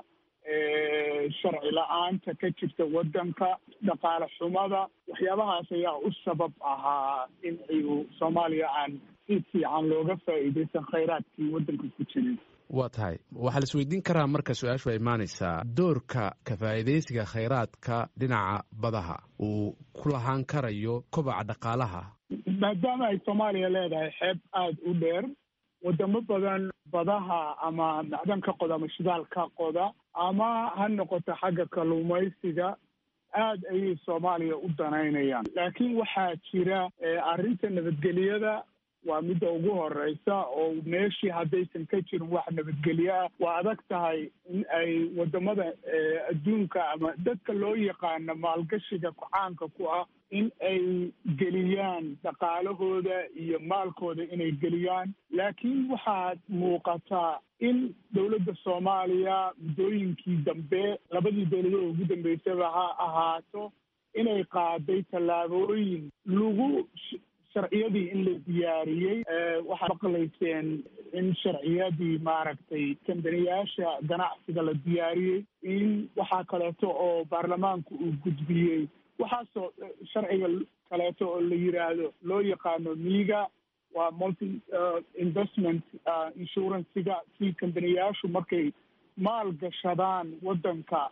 Speaker 12: sharci la-aanta ka jirta waddanka dhaqaale xumada waxyaabahaas ayaa u sabab ahaa in ayu soomaaliya aan si fiican looga faa'iidaysan khayraadkii waddanka ku jiray
Speaker 11: waa tahay waxaa la isweydiin karaa marka su-aashu ay imaanaysaa doorka ka faa'iidaysiga khayraadka dhinaca badaha uu ku lahaan karayo kobaca dhaqaalaha
Speaker 12: maadaama ay soomaaliya leedahay xeeb aada u dheer wadamo badan badaha ama macdan ka qoda ama shidaal ka qoda ama ha noqoto xagga kalluumaysiga aada ayay soomaaliya u danaynayaan laakiin waxaa jira arrinta nabadgelyada waa midda ugu horeysa oo meeshii haddaysan ka jirin wax nabadgelyo ah waa adag tahay in ay wadamada adduunka ama dadka loo yaqaano maalgashiga caanka ku ah in ay geliyaan dhaqaalahooda iyo maalkooda inay geliyaan laakiin waxaad muuqataa in dowladda soomaaliya muddooyinkii dambe labadii dowladood ugu dambeysaba ha ahaato inay qaaday tallaabooyin lagu sharciyadii in la diyaariyey waxaad maqlayseen in sharciyadii maaragtay kambaniyaasha ganacsiga la diyaariyey in waxaa kaleeto oo baarlamaanku uu gudbiyey waxaasoo sharciga kaleeto oo la yiraahdo loo yaqaano miiga waa multi investment insurancega si kambaniyaashu markay maal gashadaan waddanka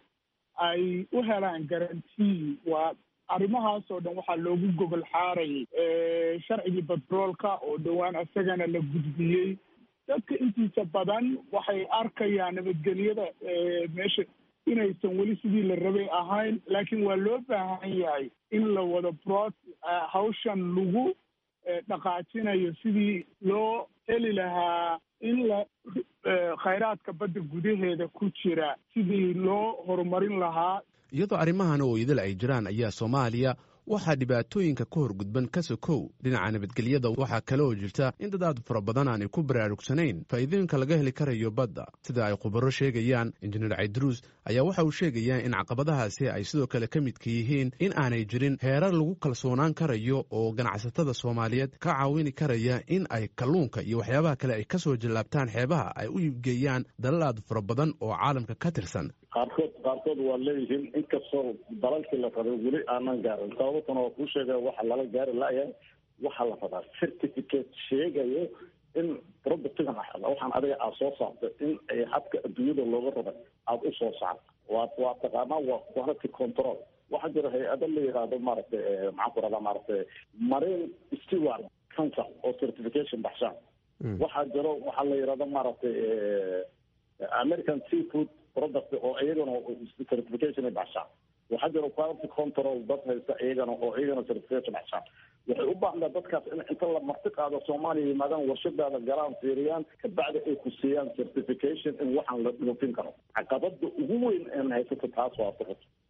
Speaker 12: ay u helaan garantii waa arrimahaas oo dhan waxaa loogu gogol xaarayay sharcigii batroolka oo dhowaan isagana la gudbiyey dadka intiisa badan waxay arkayaan nabadgelyada meesha inaysan weli sidii la rabay ahayn laakiin waa loo baahan yahay in la wado brod hawshan lagu dhaqaajinayo sidii loo heli lahaa in la khayraadka badda gudaheeda ku jira sidii loo horumarin lahaa
Speaker 11: iyadoo arrimahan oo idil ay jiraan ayaa soomaaliya waxaa dhibaatooyinka ka horgudban ka sokow dhinaca nabadgelyada waxaa kale oo jirta in dad aad fara badan aanay ku baraarugsanayn faa'iidooyinka laga heli karayo badda sida ay khubaro sheegayaan injineer caydruus ayaa waxa uu sheegayaa in caqabadahaasi ay sidoo kale ka midka yihiin in aanay jirin heerar lagu kalsoonaan karayo oo ganacsatada soomaaliyeed ka caawini karaya in ay kalluunka iyo waxyaabaha kale ay kasoo jallaabtaan xeebaha ay u iibgeeyaan dalal aad fara badan oo caalamka ka tirsan
Speaker 4: qaarkood qaarkood waa leeyihiin inkastoo dalalkii la rabay weli aanan gaarin sababtana waa kuu sheegaya waxa lala gaari layahay waxaa la rabaa certificate sheegayo in productigan waxaan adiga aad soo saartay in ay xadka adduunyada looga rabay aada u soo saarto waa waa taqaanaa waa quality control waxaa jira hay-ado la yihahdo maaragtay maxaan ku rahdaa maaragtay marine steward council oo certification baxshaan waxaa jiro waxaa la yihahdo maaragtay american seafood product oo iyagana certification ay baxshaan waxaa jira quality control dad haysta iyagana oo iyagana certification baxshaan waxay u baahnaa dadkaas in inta la marti qaado soomaaliya yimaadaan warshadaada galaan fiiriyaan kabacdi ay ku siiyaan certification in waxaan la dhoofin karo caqabada ugu weyn een haysato taas waa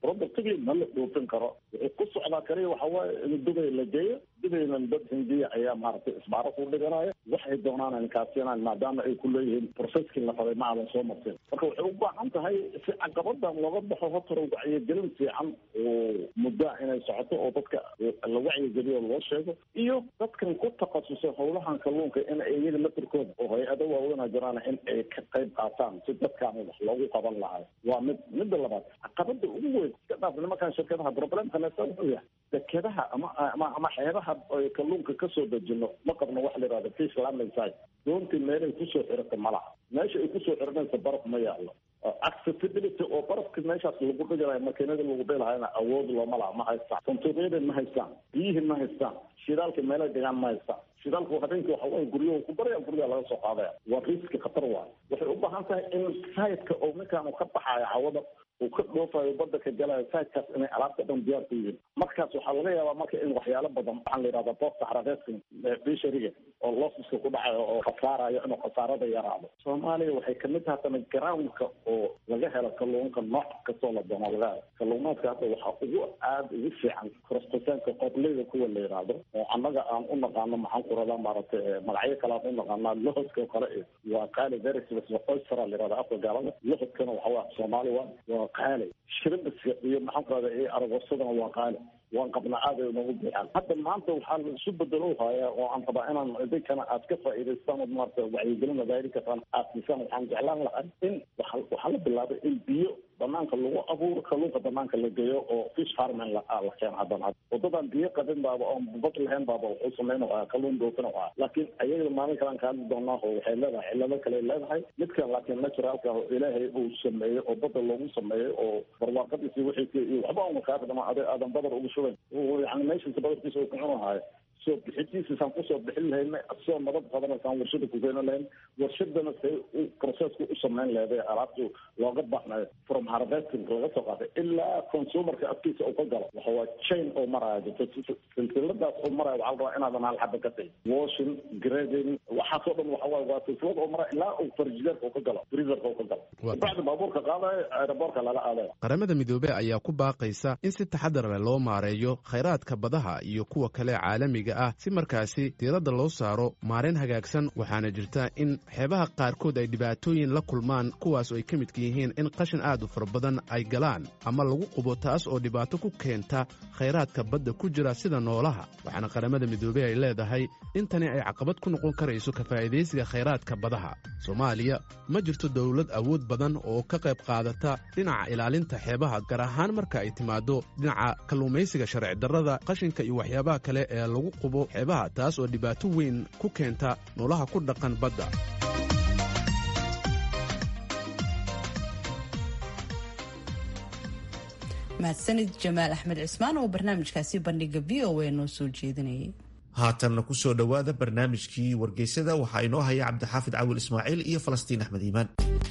Speaker 4: productigii ma la dhoofin karo wuxuu ku socdaa kaliya waxa waaye in dubay la geeyo dubayna dad hindiya ayaa maaragtay isbaaro ku dhiganaya waxay doonaan inkaasiinaan maadaama ay ku leeyihiin processkii la rabay ma aadan soo martin marka waxay u baahan tahay si caqabadan looga baxo hortara wacyigelin fiican oo muddaa inay socoto oo dadka la wacyigeliyo loo sheego iyo dadkan ku takhasusay howlahan kalluunka in iyaga lafirkooda oo hay-ado waaweyna jiraan in ay ka qayb qaataan si dadkaan wax loogu qaban lahay waa mid midda labaad caqabada ugu weyn iska dhaaf nimankan shirkadaha problemka leesa wuxuu yahay dekedaha ama ama ama xeebaha ay kalluunka kasoo dejino ma qabno wax la yihahdo fish landing site doontii meelay kusoo xirata malaha meesha ay kusoo xiranaysa baraf ma yaallo accessibility oo barafka meeshaas lagu dhigalayo makiinada lagu dhilahayna awood looma laha ma haystaan santuuqyada ma haystaan biyihii ma haystaan shidaalka meelay dhigaan ma haystaan shidaalku habeenkii waxa waye guryahu ku baraya guryaha laga soo qaadaya waa riski khatar waayo waxay u baahan tahay in sayidka oo ninkaan uu ka baxayo cawada uu ka dhoofayo badda ka galayo sayidkaas inay alaabta dhan diyaar ku yihiin markaas waxaa laga yaabaa marka in waxyaalo badan waxaan la yidhahda boosta xarareeskan bishariga oo losiska ku dhacayo oo khasaarayo inuu khasaarada yaraado soomaaliya waxay kamid tahay tana groundka oo laga helo kalluunka nooc kastoo la doono laga helo kalluumaadka hadda waxaa ugu aada ugu fiican korostasaanka qobleyda kuwa la yidhaahdo oo annaga aan u naqaano maxaan ku radaa maaragtay magacyo kale aan u naqaanaa lohodka oo kale waa qaali verisbs oystera la yihahda afka gaalada lohodkana waxa waa soomaali waa waa qaali shiribiska iyo maxaan ku radaa iyo aragosadana waa qaali waan qabnaa aad ay noogu buuxaan hadda maanta waxaa la isu bedelo hayaa oo aan rabaa inaan idinkana aad ka faa'iidaystaan oo maarata wacyigelin wadaari kartaan aad siisaan waxaan jeclaan lahaa in waxa waxaa la bilaabay in biyo banaanka lagu abuuro kalluunka banaanka la geeyo oo fish farming la la keeno haddana waddadan biyo qabin baaba oon bad lahayn baaba wuxuu sameyn waa kalluun dhoofin waa laakiin ayaga maalin kalaan ka hadli doonaa oo waxay leedahay cillado kale leedahay midkan laakiin naturalka oo ilaahay uu sameeyey oo badda loogu sameeyey oo barwaaqadiisi wixiisi iyo waxba una kaa dhama ade aadan badar ugu shubayn yani meeshiisa badarkiisa uu kucunahayo soo bixidiisasaan kusoo bixin lahayna soo nabad qadanasaan warshada ku keeni lahayn warshadana say u processka u samayn leeday alaabtu looga baxnayo from harvesting laga soo qaatay ilaa consumerka afkiisa uu ka galo waxa waa chain oo maraya jirto silsiladaas oo maraya waxaa la rabaa inaadan hal xaba ka tagin washing grading waxaasoo dhan waxa waaye waa silsilad oo maraya ilaa uu farjideerka uu ka galo freezerka uu ka galo bacdi baabuurka qaadayo aeroboortka lala aadayo
Speaker 11: qaramada midoobey ayaa ku baaqaysa in si taxadar leh loo maareeyo khayraadka badaha iyo kuwa kale caalamiga ah si markaasi diiradda loo saaro maarayn hagaagsan waxaana jirta in xeebaha qaarkood ay dhibaatooyin la kulmaan kuwaas oo ay ka midka yihiin in qashin aad u fara badan ay galaan ama lagu qubo taas oo dhibaato ku keenta khayraadka badda ku jira sida noolaha waxaana qaramada midoobey ay leedahay in tani ay caqabad ku noqon karayso ka faa'iidaysiga khayraadka badaha soomaaliya ma jirto dowlad awood badan oo ka qayb qaadata dhinaca ilaalinta xeebaha gaar ahaan marka ay timaado dhinaca kalluumaysiga sharci darrada qashinka iyo waxyaabaha kale ee lagu qubo xeebaha taas oo dhibaato weyn ku keenta noolaha ku dhaqan badda
Speaker 2: mahadsanid jamaal axmed cismaan oo barnaamijkaasi bandhiga v o a noo soo jeedinayay
Speaker 1: haatanna ku soo dhowaada barnaamijkii wargeysada waxaa inoo haya cabdixaafid cawil ismaaciil iyo falastiin axmed iimaan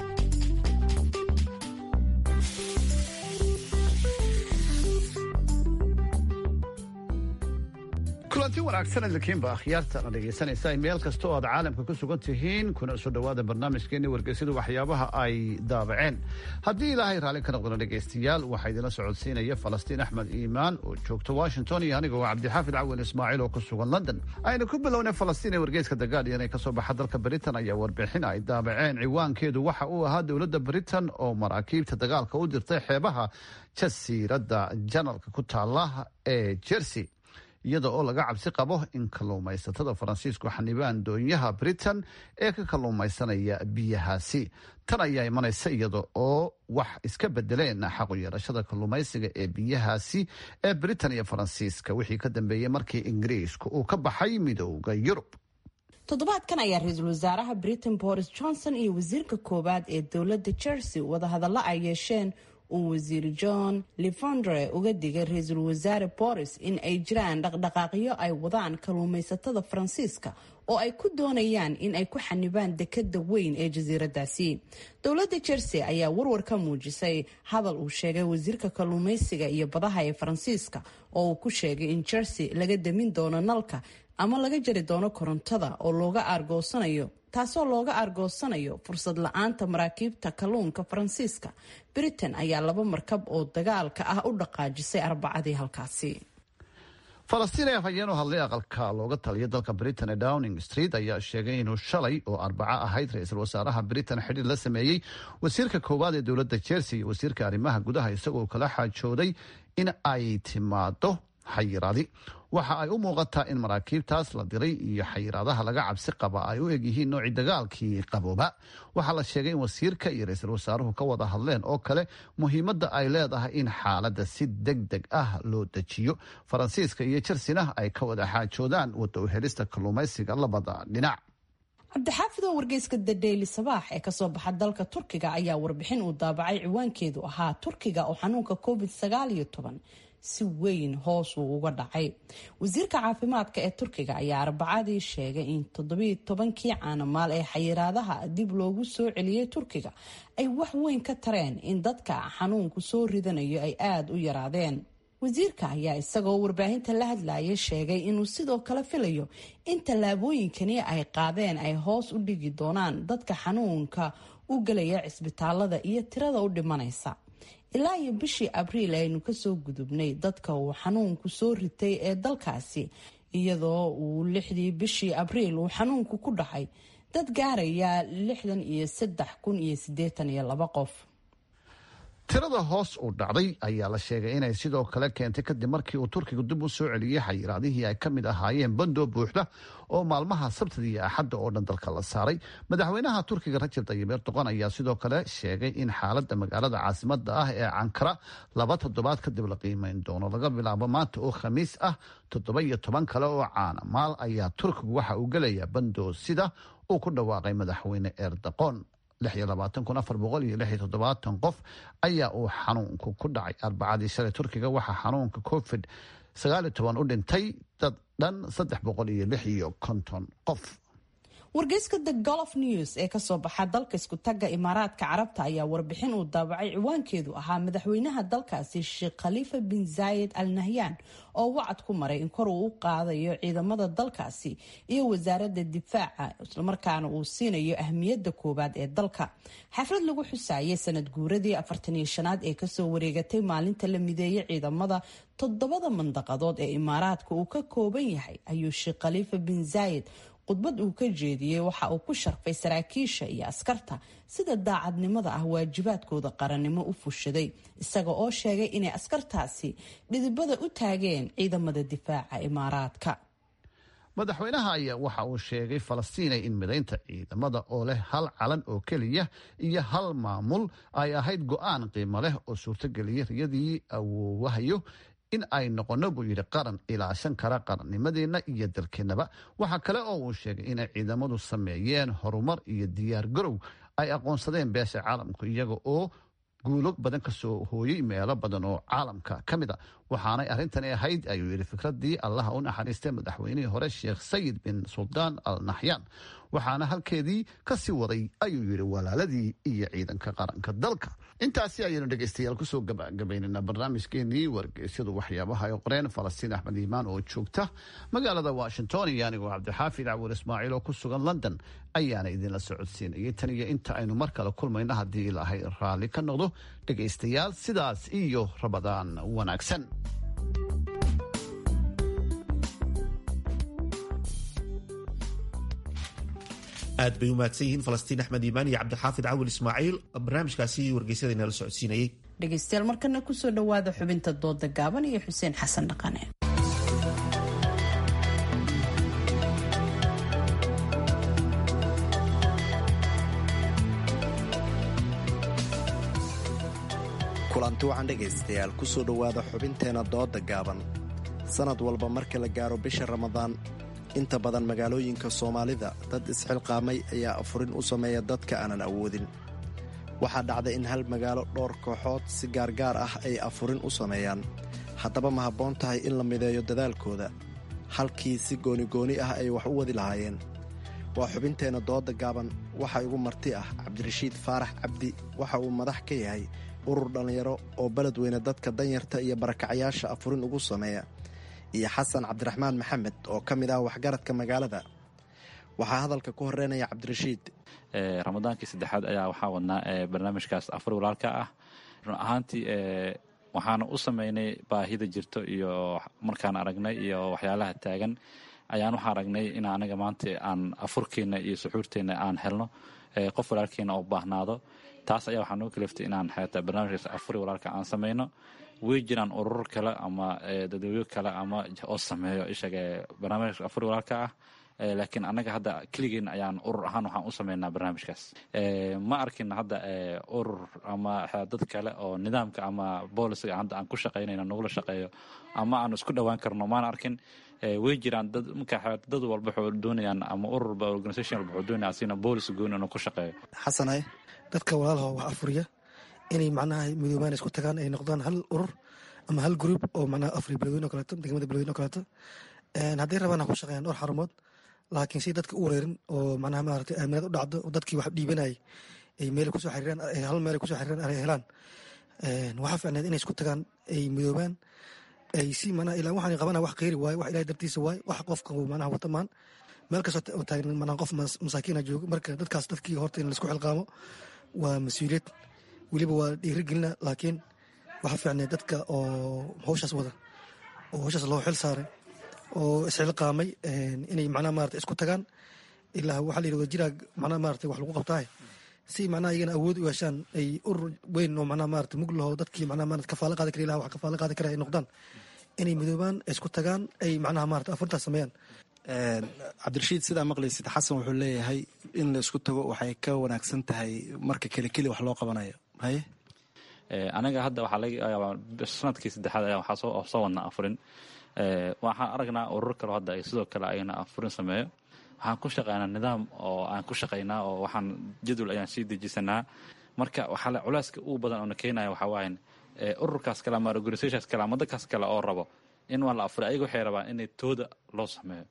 Speaker 13: kulanti wanaagsan idinkiinba akhyaartana dhegaysanaysa meel kasta oo aad caalamka ku sugan tihiin kuna soo dhowaada barnaamijkeeni wargeysada waxyaabaha ay daabaceen haddii ilaahay raalli ka noqdona dhegaystayaal waxaa idinla socodsiinaya falastiin axmed iimaan oo joogta washington iyo anigoo cabdixaafid cawin ismaaciil oo ku sugan london aynu ku bilownay falastiin ee wargeyska the guardian ee kasoo baxa dalka britain ayaa warbixin ay daabaceen ciwaankeedu waxa uu ahaa dowladda britain oo maraakiibta dagaalka u dirtay xeebaha jasiiradda janalka ku taala ee jersey iyada oo laga cabsi qabo in kalluumaysatada faransiisku xanibaan doonyaha britain ee ka kalluumaysanaya biyahaasi tan ayaa imanaysa iyada oo wax iska bedeleen xaqu yeelashada kalluumaysiga ee biyahaasi ee britain iyo faransiiska wixii ka dambeeyey markii ingiriisku uu ka baxay midooda yurub
Speaker 2: toddobaadkan ayaa ra-iisul wasaaraha britain boris johnson iyo wasiirka koowaad ee dowladda jersey wadahadallo ay yeesheen uu wasiir john lefondre uga digay ra-iisul wasaare boris in ay jiraan dhaqdhaqaaqyo ay wadaan kalluumaysatada faransiiska oo ay ku doonayaan in ay ku xanibaan dekada weyn ee jasiiradaasi dowladda jersey ayaa warwar ka muujisay hadal uu sheegay wasiirka kalluumaysiga iyo badaha ee faransiiska oo uu ku sheegay in jersey laga damin doono nalka ama laga jari doono korontada oo looga aargoosanayo taasoo looga argoosanayo fursad la-aanta maraakiibta kalluunka faransiiska britain ayaa laba markab oo dagaalka ah u dhaqaajisay arbacadii halkaasi
Speaker 13: falastiin ee afhayeen u hadlay aqalka looga taliya dalka britain ee downing street ayaa sheegay inuu shalay oo arbaco ahayd ra-iisul wasaaraha britain xidhiir la sameeyey wasiirka koowaad ee dowladda chelsea iyo wasiirka arrimaha gudaha isagoo kala xaajooday in ay timaado xayiraadi waxa ay u muuqataa in maraakiibtaas la diray iyo xayiraadaha laga cabsi qaba ay u egyihiin noocii dagaalkii qabooba waxaa la sheegay in wasiirka iyo ra-iisul wasaaruhu ka wada hadleen oo kale muhiimadda ay leedahay in xaaladda si deg deg ah loo dejiyo faransiiska iyo jersina ay ka wada xaajoodaan wada u helista kalluumaysiga labada dhinac
Speaker 2: cabdixaafid oo wargeyska the daily sabaax ee kasoo baxa dalka turkiga ayaa warbixin uu daabacay ciwaankeedu ahaa turkiga oo xanuunka covid sagaaliyo toban si weyn hoos uu uga dhacay wasiirka caafimaadka ee turkiga ayaa arbacadii sheegay in toddobiiy tobankii caanamaal ee xayiraadaha dib loogu soo celiyey turkiga ay wax weyn ka tareen in dadka xanuunku soo ridanayo ay aada u yaraadeen wasiirka ayaa isagoo warbaahinta la hadlayay sheegay inuu sidoo kale filayo in tallaabooyinkani ay qaadeen ay hoos u dhigi doonaan dadka xanuunka u gelaya cisbitaalada iyo tirada u dhimanaysa ilaa iyo bishii abriil aynu kasoo gudubnay dadka uu xanuunku soo ritay ee dalkaasi iyadoo uu lixdii bishii abriil uu xanuunku ku dhacay dad gaaraya lixdan iyo saddex kun iyo siddeetan iyo laba qof
Speaker 13: tirada hoos u dhacday ayaa la sheegay inay sidoo kale keentay kadib markii uu turkigu dib u soo celiyey xayiraadihii ay ka mid ahaayeen bandoo buuxda oo maalmaha sabtida iyo axadda oo dhan dalka la saaray madaxweynaha turkiga rajab tayib erdoqon ayaa sidoo kale sheegay in xaaladda magaalada caasimada ah ee cankara laba toddobaad kadib la qiimeyn doono laga bilaabo maanta oo khamiis ah toddoba iyo toban kale oo caana maal ayaa turkigu waxa uu gelayaa bandoo sida uu ku dhawaaqay madaxweyne erdoqon qof ayaa uu xanuunku ku dhacay arbacadii shalay turkiga waxaa xanuunka covid u dhintay dad dhan qof
Speaker 2: wargeyska the golf news ee kasoo baxa dalka isku tagga imaaraadka carabta ayaa warbixin uu daabacay ciwaankeedu ahaa madaxweynaha dalkaasi sheekh khaliifa bin zaayid al nahyan oo wacad ku maray in kor uu u qaadayo ciidamada dalkaasi iyo wasaaradda difaaca islamarkaana uu siinayo ahmiyadda koowaad ee dalka xaflad lagu xusaayay sanad guuradii afartaniyo shanaad ee kasoo wareegatay maalinta la mideeyay ciidamada toddobada mandaqadood ee imaaraadka uu ka kooban yahay ayuu sheekh khaliifa bin zaayid khudbad uu ka jeediyey waxa uu ku sharfay saraakiisha iyo askarta sida daacadnimada ah waajibaadkooda qarannimo u fushaday isaga oo sheegay inay askartaasi dhidibada u taageen ciidamada difaaca imaaraadka
Speaker 13: madaxweynaha ayaa waxa uu sheegay falastiinay in midaynta ciidamada oo leh hal calan oo keliya iyo hal maamul ay ahayd go-aan qiimo leh oo suurtageliyay riyadii awoowahayo in ay noqono buu yidhi qaran ilaashan kara qarannimadeenna iyo dalkeennaba waxaa kale oo uu sheegay inay ciidamadu sameeyeen horumar iyo diyaar garow ay aqoonsadeen beesha caalamku iyaga oo guulo badan ka soo hooyey meelo badan oo caalamka ka mid a waxaanay arrintani ahayd ayuu yidhi fikradii allaha u naxariistay madaxweynihii hore sheekh sayid bin suldaan al naxyaan waxaana halkeedii ka sii waday ayuu yidhi walaaladii iyo ciidanka qaranka dalka intaasi ayaynu dhegaystayaal kusoo gabagabaynana barnaamijkeenii wargeysyadu waxyaabaha ay qoreen falastiin axmed iimaan oo joogta magaalada washington iyo anigoo cabdixaafid cawur ismaaciil oo ku sugan london ayaana idinla socodsiinayay tan iyo inta aynu mar kale kulmayno haddii ilaahay raalli ka noqdo dhegaystayaal sidaas iyo rabadaan wanaagsan
Speaker 1: aad bay u mahadsan yihiin falastiin axmed iimaan iyo cabdixaafid cawil ismaaciil barnaamijkaasi wargeysyada inala socodsiinayay
Speaker 2: dhegaystayaal markana kusoo dhowaada xubinta dooda gaaban iyo xuseen xasan dhaqane
Speaker 14: kulanti wacan dhegaystayaal kusoo dhowaada xubinteena dooda gaaban sanad walba marka la gaaro bisha ramadaan inta badan magaalooyinka soomaalida dad isxilqaamay ayaa afurin u sameeya dadka aanan awoodin waxaa dhacda in hal magaalo dhowr kooxood si gaargaar ah ay afurin u sameeyaan haddaba ma habboon tahay in la mideeyo dadaalkooda halkii si goonigooni ah ay wax u wadi lahaayeen waa xubinteenna dooda gaaban waxa igu marti ah cabdirashiid faarax cabdi waxa uu madax ka yahay urur dhallinyaro oo beledweyne dadka danyarta iyo barakacyaasha afurin ugu sameeya iyo xasan cabdiraxmaan maxamed oo ka mid ah waxgaradka magaalada waxaa hadalka ku horeynaya cabdirashiid
Speaker 15: ramadaankii saddexaad ayaa waxaa wadnaa barnaamijkaas afar walaalka ah run ahaantii waxaana u sameynay baahida jirto iyo markaan aragnay iyo waxyaalaha taagan ayaan waxaa aragnay in anaga maanta aan afurkeenna iyo suxuurteenna aan helno qof walaalkeena oo baahnaado taas ayaa waxaa noo kaliftay inaan xeeta barnaamijkaas afuri walaalka aan sameyno way jiraan urur kale ama dadweyyo kale ama oo sameeyo ishaga barnaamijkaas afuri walaalka ah laakiin annaga hadda keligeen ayaan urur ahaan waxaan u sameynaa barnaamijkaas ma arkin hadda urur ama dad kale oo nidaamka ama boolisiga hadda aan ku shaqaynayna nagula shaqeeyo ama aan isku dhowaan karno maana arkin way jiraan dad marka dad walba waxuu doonayaan ama ururba organisation walba wuxuu doonaya asina boolis gooni inuu ku shaqeeyo
Speaker 16: xasanaye dadka walaalaha wax afuriya inay macnaha midoobaan isku tagaan ay noqdaan hal urur ama hal group oo macnaha afri beledweyne oo kaleeto degmada beledweyne oo kaleeto hadday rabaan ha ku shaqeeyaan dhowr xarumood laakiin si dadka u wareerin oo macnaha maaragtay aaminaad u dhacdo oo dadkii wax dhiibanayay ay meel kusoo xiriiraan hal meel ay kusoo xiriiraan ay helaan waxaa fiicneed inay isku tagaan ay midoobaan ay si macnaha ilaa waxaan qabana wax kheyri waaye wax ilahay dartiisa waaye wax qofka uu macnaha wata maan meel kastoo oo taagan macnaha qof masaakiina joogo marka dadkaas dadkii horta in laisku xilqaamo waa mas-uuliyad weliba waa dhiirigelina laakiin waxaa fiicneed dadka oo hawshaas wada oo hawshaas loo xil saaray oo isxilqaamay inay macnaha maarata isku tagaan ilaa waxaa la yidhi wajiraa macnaha maarata wax lagu qabtaaye si macnaha iyagana awood u yeeshaan ay urur weyn oo macnaha maarata mug laho dadkii macnaha maarata kafaalo qaadi kara ilaha wax kafaalo qaadi kara ay noqdaan inay midoobaan isku tagaan ay macnaha maarata afartaas sameeyaan
Speaker 14: cabdirashiid sidaa maqlaysid xasan wuxuu leeyahay in la isku tago waxay ka wanaagsan tahay marka keli keli wax loo qabanayo haye
Speaker 15: anaga hadda waxaa laga yaabaa sanadkii saddexaad ayaa waxaa soo soo wadnaa afurin waxaan aragnaa urur kaleo hadda ay sidoo kale ayna afurin sameeyo waxaan ku shaqeynaa nidaam oo aan ku shaqeynaa oo waxaan jadwal ayaan sii dejisanaa marka waxaa culeyska ugu badan oona keenaya waxaa waayan ururkaas kale ama organisationkaas kale ama dadkaas kale oo rabo in waa la afuray ayaga waxay rabaan inay tooda loo sameeyo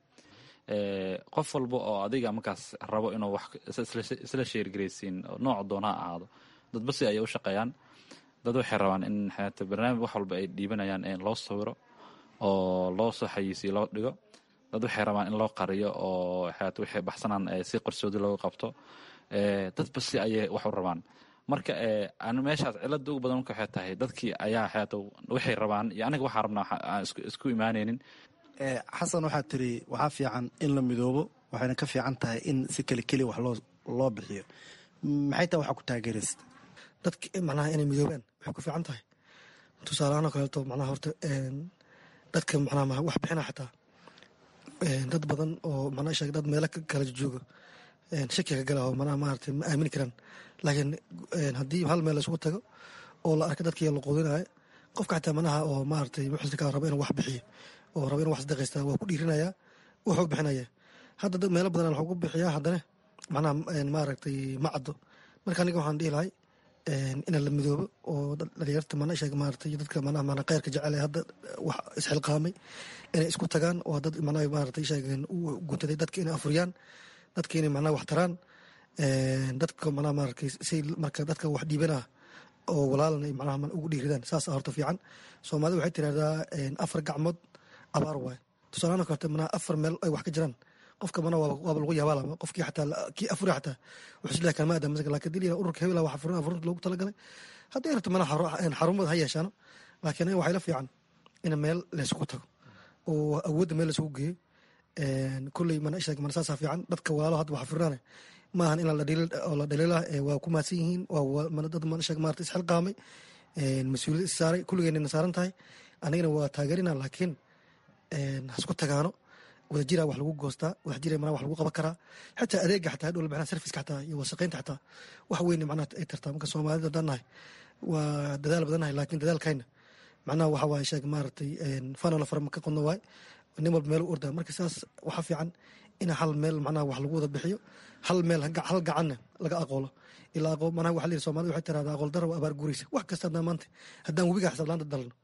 Speaker 15: qof walba oo adiga markaas rabo inuu wax isla sheergaraysiin nooc doona ha ahaado dadba si ayay u shaqeeyaan dad waxay rabaan in xeeta barnaamij wax walba ay dhiibanayaan in loo sawiro oo loo soo xayiisiyo loo dhigo dad waxay rabaan in loo qariyo oo xeeta waxay baxsanaan si qarsoodi looga qabto dadba si ayay wax u rabaan marka meeshaas cilada ugu badan marka waxay tahay dadkii ayaa xeeta waxay rabaan iyo aniga waxaa rabnaa aan isku imaanaynin
Speaker 14: xasan waxaa tiri waxaa fiican in la midoobo waxayna ka fiican tahay in si keli keli wax loo loo bixiyo maxay tahay waxaa ku taageeraysa
Speaker 16: dadka macnaha inay midoobaan waxay ku fiican tahay tusaalahaan oo kaleeto macnaha horta dadka macnaha wax bixina xataa dad badan oo macnaha sheeg dad meelo kala jooga shaki ka gala oo macnaha maaragtay ma aamini karaan laakiin haddii hal meel isugu tago oo la arka dadkii la quudinayo qofka xataa macnaha oo maaragtay muxsilka raba inuu wax bixiyo oo raba inuu wax sadaqaysta waa ku dhiirinaya wuxuu bixinaya hadda dad meelo badan waxuu ku bixiyaa haddana macnaha maaragtay ma caddo marka aniga waxaan dhihi lahay in la midoobo oo dhalinyarta mana sheeg maaragtay dadka macnaha macnaha khayrka jecel ee hadda wax isxilqaamay inay isku tagaan oo dad macnaha maaragtay sheegeen u guntaday dadka inay afuriyaan dadka inay macnaha wax taraan dadka macnaha maaragtay si marka dadka wax dhiibanaa oo walaalan ay macnaha ugu dhiiridaan saas horta fiican soomaalida waxay tirahdaa afar gacmood abaar waaye tusaalahaan kaleto macnaha afar meel ay wax ka jiraan qofka mana waaba lagu yaabaalama qofkii xataa kii afuri xataa wuxuu isleeyahay kalma aadam masaka laakiin dil ururka hebel wax afurin afurinta loogu talagalay haddii rabto mana xarumada ha yeeshaano laakiin waxay la fiican in meel laysugu tago oo awoodda meel laysugu geeyo kulley mana sheeg mana saasaa fiican dadka walaalo hadda wax afurinaane maahan in la dhaliila waa ku mahadsan yihiin waa dad mana sheeg maarata isxilqaamay mas-uuliyad is saaray kulligeenna saaran tahay anigana waa taageerina laakiin hasku tagaano wadajira wax lagu goostaa wadajira mana wax lagu qaban karaa xataa adeega xataa hadhow macnaha serviska xataa iyo wasaqeynta xataa wax weyn macnaha ay tartaa marka soomaalida haddaan nahay waa dadaal badan nahay laakiin dadaalkayna macnaha waxa waaye sheeg maaragtay fanala farma ka qodno waay nin walba meel u ordaa marka saas waxaa fiican in hal meel macnaha wax lagu wada bixiyo hal meel hal gacanna laga aqoolo ilaa aqoon macnaha waxa la yidhi soomaalida waxay tirahdaa aqool dara waa abaar guuraysa wax kasta haddaan maanta haddaan webiga xisaab laanta dalno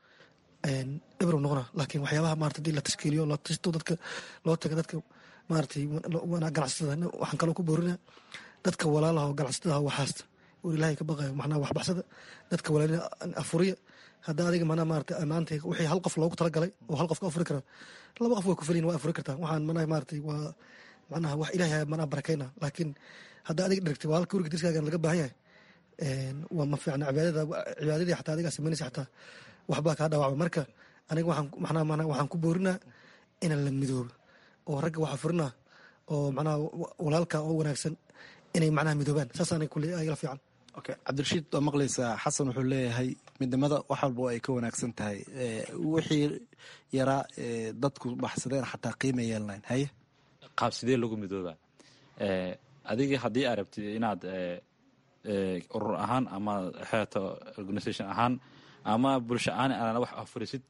Speaker 16: ebrow noqona laakiin waxyaabaha maarata hadii la tashkiiliyo la tashto dadka loo taga dadka maaratay ganacsatada waxaan kaloo ku boorina dadka walaalaha oo ganacsatada waxaasta oo ilaahay ka baqayo macnaha waxbaxsada dadka walaalina afuriya hadda adiga manaa maarata maanta wixii hal qof loogu talagalay oo hal qof ka afuri kara laba qof waa ku feliyin waa afuri kartaa waxaan manaha maaratay waa macnaha wax ilahay manaa barakayna laakiin hadda adiga dhergtay waa halka guriga dirskaagan laga baahan yahay waa ma fiicna cibaadada cibaadadii xataa adigaa samaynaysa xataa waxbaa kaa dhaawacma marka aniga waxaan macnaha macnaha waxaan ku boorinaa inaan la midoobo oo ragga waxaa furinaa oo macnaha walaalka oo wanaagsan inay macnaha midoobaan saas aniga kule ayala fiican
Speaker 14: okay cabdirashiid waa maqlaysaa xasan wuxuu leeyahay midnimada wax walba ay ka wanaagsan tahay wixii yaraa dadku baxsadeen xataa qiima yeelnayn haye
Speaker 15: qaab sidee lagu midooba adiga haddii aad rabtid inaad urur ahaan ama xeeto organisation ahaan ama bulsho ahaan aana wax afurisid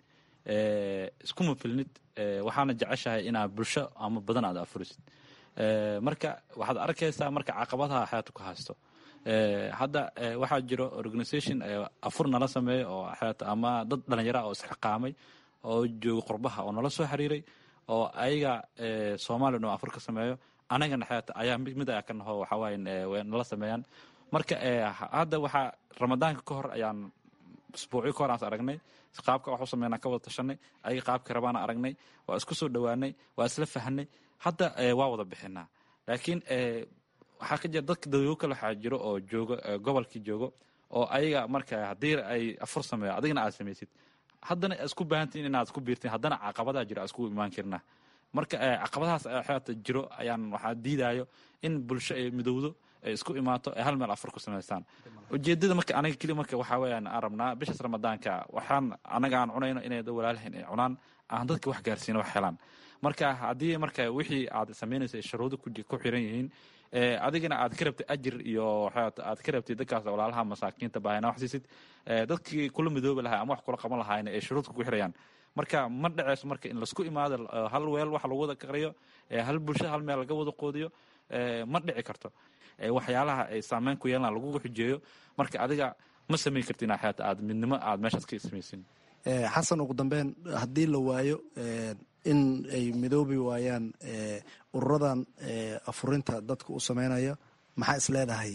Speaker 15: iskuma filnid waxaana jeceshahay inaad bulsho ama badan aad afurisid marka waxaad arkaysaa marka caqabadaha xeeto ku haysto hadda waxaa jiro organisation afur nala sameeyo oo xeeto ama dad dhalinyara oo isxiqaamay oo jooga qurbaha oo nala soo xiriiray oo ayaga soomaaliya no afur ka sameeyo anagana xeeto ayaa mid ayaa ka naho waxawaaye nala sameeyaan marka hadda waxaa ramadaanka ka hor ayaan isbuucyo ka hor aan aragnay qaabka wax u sameynaa ka wada tashanay ayaga qaabka rabaana aragnay waa isku soo dhowaanay waa isla fahnay hadda waa wada bixinaa laakiin waxaa ka jira dadka dadwego kale waxaa jiro oo joogo gobolkii joogo oo ayaga marka haddii ay afur sameeyo adigana aad samaysid haddana isku baahantiin inaad isku biirtiin haddana caqabadaa jiro isku imaan karnaa marka caqabadahaas xeeta jiro ayaan waxaa diidayo in bulsho ay midowdo ay isku imaato ay hal meel afur ku samaystaan ujeedada marka aniga keli marka waxaa weeyaan aan rabnaa bishaas ramadaanka waxaan anaga aan cunayno inay dad walaalahayn ay cunaan aan dadka wax gaarsiino wax helaan marka haddii marka wixii aad samaynaysa ay shuruudo ku xiran yihiin adigana aad ka rabtid ajir iyo aad ka rabtid dadkaas walaalaha masaakiinta baahina wax siisid dadkii kula midoobi lahaa ama wax kula qaban lahaayna ay shuruudka ku xirayaan marka ma dhaceyso marka in laisku imaado hal weel wax lagu wada qariyo hal bulshada hal meel laga wada qoodiyo ma dhici karto waxyaalaha ay saameyn ku yeelan lagugu xujeeyo marka adiga ma samayn karti inaa xeata aad midnimo aad meeshaas ka samaysin
Speaker 14: xasan ugu dambeyn haddii la waayo in ay midoobi waayaan ururadan afurinta dadka u sameynaya maxaa is leedahay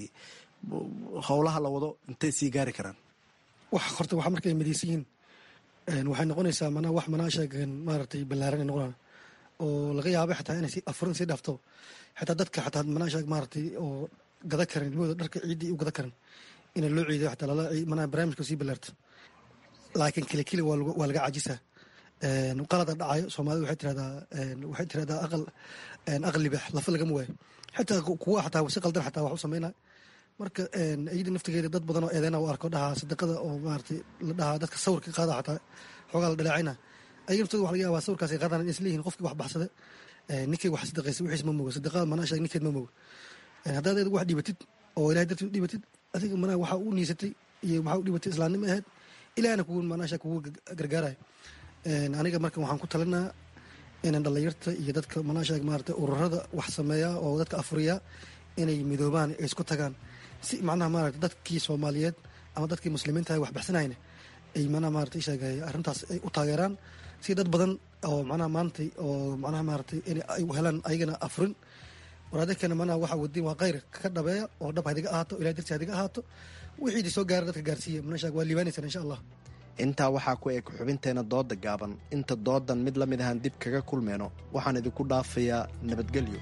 Speaker 14: howlaha la wado intay sii gaari karaan
Speaker 16: wax horta waxa markay midaysan yihiin waxay noqonaysaa manaa wax manaa sheegan maaragtay ballaaran ay noqonaa oo laga yaabay xataa inay afurin sii dhaafto xataa dadka xataa manaa sheeg maaragtay oo gada karan ilmahooda dharka ciiddii u gada karan ina loo ciidayo xataa lala manaa barnaamijka sii ballaarto laakiin keli keli waa laga cajisaa qalada dhacayo soomaalida waxay tirahdaa waxay tirahdaa aqal aqal libax lafa lagama waayo xitaa kuwa xataa si qaldan xataa wax u sameynaa marka iyada naftigeeda dad badan oo eedeena u arko dhahaa sadaqada oo maaragtay la dhahaa dadka sawirka qaada xataa xoogaa la dhaleecayna ayaga naftooda waxa laga yaabaa sawirkaas ay qaadaan in isleeyihiin qofkii wax baxsada ninkay wax sadaqaysa wixiis ma mogo sadaqada manaa sheeg ninkeed ma mogo haddaad adigu wax dhibatid oo ilahay dartiid u dhibatid adiga manaa waxaa u niisatay iyo maxaa u dhibatay islaamnimo ahayd ilahna kugu manaa sheeg kugu gargaarayo aniga marka waxaan ku talinaa inaan dhallinyarta iyo dadka manaa sheeg maarata ururada wax sameeya oo dadka afuriya inay midoobaan ay isku tagaan si macnaha maarata dadkii soomaaliyeed ama dadkii muslimiinta wax baxsanayna ay manaa maarata sheegay arrintaas ay u taageeraan si dad badan oo macnaha maantay oo macnaha maaratay in ay helaan ayagana afurin waraadakana manaa waxa wadiin waa khayr ka dhabeeya oo dhab hadiga ahaato ilahay darti hadiga ahaato wixii soo gaara dadka gaarsiiya manaa sheeg waa liibaanaysan insha allah
Speaker 14: intaa waxaa ku eg xubinteena dooda gaaban inta doodan mid la mid ahaan dib kaga kulmeyno waxaan idinku dhaafayaa nabadgelyo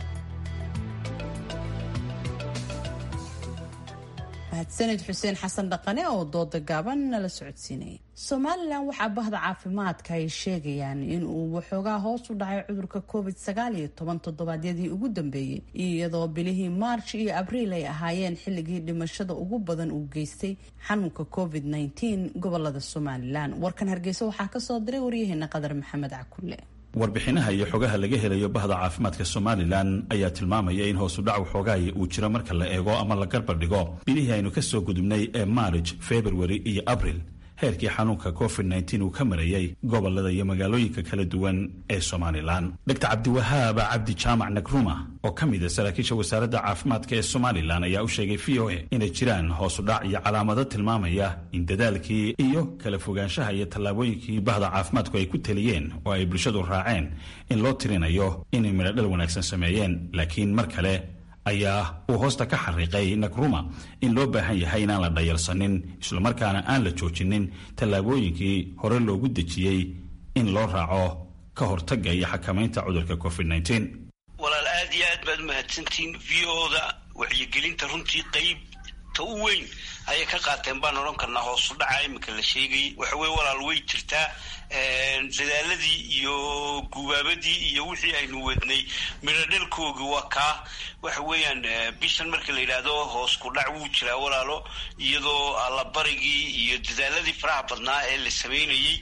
Speaker 2: mahadsanid xuseen xasan dhaqane oo dooda gaaban nala socodsiinaya somalilan waxaa bahda caafimaadka ay sheegayaan in uu waxoogaa hoos u dhacay cudurka covid sagaal iyo toban toddobaadyadii ugu dambeeyey iyadoo bilihii maarch iyo abriil ay ahaayeen xilligii dhimashada ugu badan uu geystay xanuunka covid nteen gobolada somalilan warkan hargeysa waxaa kasoo diray waryaheena qadar maxamed cakulle
Speaker 17: warbixinaha iyo xogaha laga helayo bahda caafimaadka somalilan ayaa tilmaamaya in hoosudhac waxoogaaya uu jiro marka la eego ama la garbar dhigo bilihii aynu ka soo gudubnay ee maarij februari iyo abril heerkii xanuunka covid nteen uu ka marayay gobolada iyo magaalooyinka kala duwan ee somalilan dr cabdiwahaab cabdi jaamac nagruma oo ka mid a saraakiisha wasaaradda caafimaadka ee somalilan ayaa u sheegay v o a inay jiraan hoosudhac iyo calaamado tilmaamaya in dadaalkii iyo kala fogaanshaha iyo tallaabooyinkii bahda caafimaadku ay ku teliyeen oo ay bulshadu raaceen in loo tirinayo inay midhodhal wanaagsan sameeyeen laakiin mar kale ayaa uu hoosta ka xariiqay nagruma in loo baahan yahay inaan la dhayalsanin islamarkaana aan la joojinin tallaabooyinkii hore loogu dejiyey in loo raaco ka hortagga iyo xakamaynta cudurka covid
Speaker 18: walaal aad iyo baad umahadsantihiin v o-da wacyigelinta runtii qayb ta u weyn ayay ka qaateen baan odhan karnaa hoosu dhaca iminka la sheegayay waxa weye walaal way jirtaa dadaaladii iyo gubaabadii iyo wixii aynu wadnay midhodhalkoogii waa kaa waxa weeyaan bishan marka la yidhaahdo hoos ku dhac wuu jiraa walaalo iyadoo allabarigii iyo dadaaladii faraha badnaa ee la samaynayey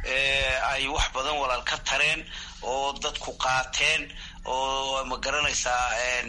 Speaker 18: ay wax badan walaal ka tareen oo dadku qaateen oo ma garanaysaa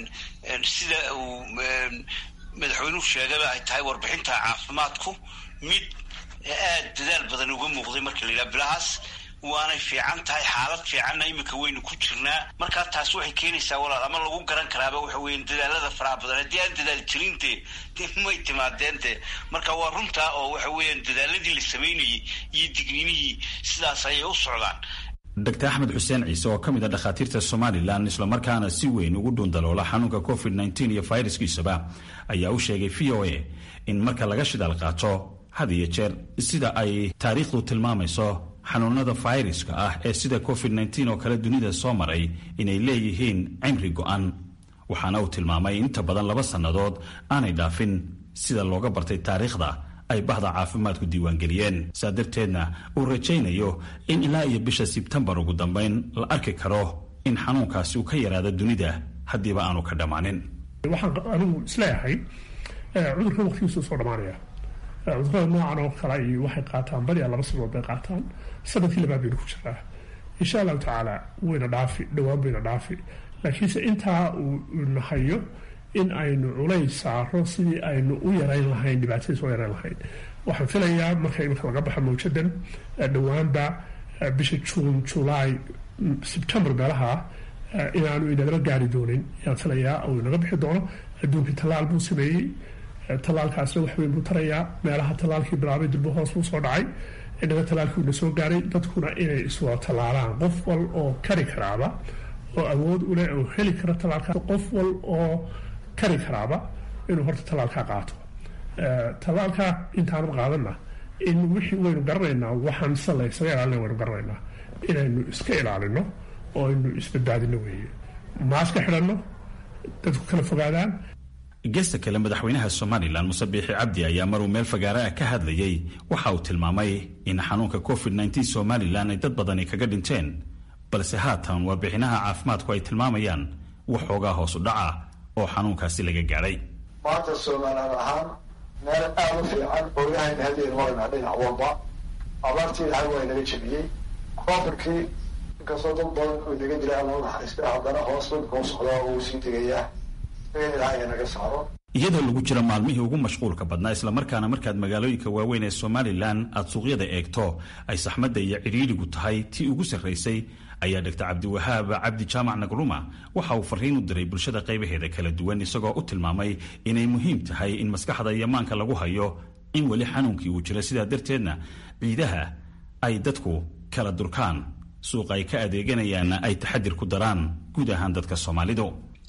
Speaker 18: sida uu madaxweynuhu sheegaba ay tahay warbixinta caafimaadku mid aad dadaal badan uga muuqday marka la yidhaha bilahaas waanay fiican tahay xaalad fiicanna iminka waynu ku jirnaa markaa taas waxay keenaysaa walaal ama lagu garan karaaba waxa weeyaan dadaalada faraha badan haddii aan dadaal jirin dee dee may timaadeen dee marka waa runtaa oo waxa weeyaan dadaaladii la samaynayay iyo digninihii sidaas ayay u socdaan
Speaker 17: dr axmed xuseen ciise oo ka mid a dhakhaatiirta somalilan islamarkaana si weyn ugu dhuundaloola xanuunka covid nteen iyo fayraskiisaba ayaa u sheegay v o a in marka laga shidaal qaato had iyo jeer sida ay taariikhdu tilmaamayso xanuunada fayraska ah ee sida covid nteen oo kale dunida soo maray inay leeyihiin cimri go'an waxaana uu tilmaamay inta badan laba sannadood aanay dhaafin sida looga bartay taariikhda ay bahda caafimaadku diiwaangeliyeen saa darteedna uu rajaynayo in ilaa iyo bisha sebtembar ugu dambayn la arki karo in xanuunkaasi uu ka yaraado dunida haddiiba aanu ka dhammaanin
Speaker 19: waxaan anigu isleeyahay cudurka waqtigiisu soo dhammaanaya cudurada noocan oo kale iyo waxay qaataan badiyaa laba sanadood bay qaataan sanadkii labaad baynu ku jiraa insha allahu tacaala wayna dhaafi dhowaan bayna dhaafi laakiinse intaa uu nahayo in aynu culays saaro sidii aynu u yarayn lahayn dhibaatadiis u yarayn lahayn waxaan filayaa marka imika laga baxo mawjadan dhowaanba bisha juun julaay sebtembar meelaha inaanu inagala gaari doonin yaan filayaa uu inaga bixi doono adduunkii tallaal buu sameeyey tallaalkaasna wax weyn buu tarayaa meelaha tallaalkii bilaabay dulbo hoos buu soo dhacay inaga tallaalkii una soo gaaray dadkuna inay iswada tallaalaan qof wal oo kari karaaba oo awood u leh oo heli kara tallaalkaas qof wal oo kari karaaba inuu horta tallaalkaa qaato tallaalkaa intaanu qaadanna in wixii waynu garanaynaa waxaan se la ysaga ilaalina waynu garanaynaa inaynu iska ilaalino oo aynu isbadbaadino weeye maaska xidhanno dadku kala fogaadaan
Speaker 17: geesta kale madaxweynaha somalilan muse biixi cabdi ayaa maruu meel fagaare ah ka hadlayey waxa uu tilmaamay in xanuunka covid nteen somalilan ay dad badani kaga dhinteen balse haatan warbixinaha caafimaadku ay tilmaamayaan waxoogaa hoosu dhaca oo xanuunkaasi laga gaadhay
Speaker 20: maanta somalilan ahaan meel aada u fiican oogahayna hadeenu maraynaa dhinac walba abaartii ilahay waa inaga jebiyey covidkii inkastoo dad badan uu naga dilay alla naxariista haddana hoos dadka u socdaa oo uu sii degayaa in ilahay naga saaro
Speaker 17: iyadoo lagu jiro maalmihii ugu mashquulka badnaa islamarkaana markaad magaalooyinka waaweyn ee somalilan aad suuqyada eegto ay saxmadda iyo cidhiidhigu tahay tii ugu sarraysay ayaa dhaktar cabdiwahaab cabdi jaamac nagruma waxa uu farriin u diray bulshada qaybaheeda kala duwan isagoo u tilmaamay inay muhiim tahay in maskaxda iyo maanka lagu hayo in weli xanuunkii uu jiro sidaa darteedna ciidaha ay dadku kala durkaan suuqa ay ka adeeganayaanna ay taxadir ku daraan guud ahaan dadka soomaalidu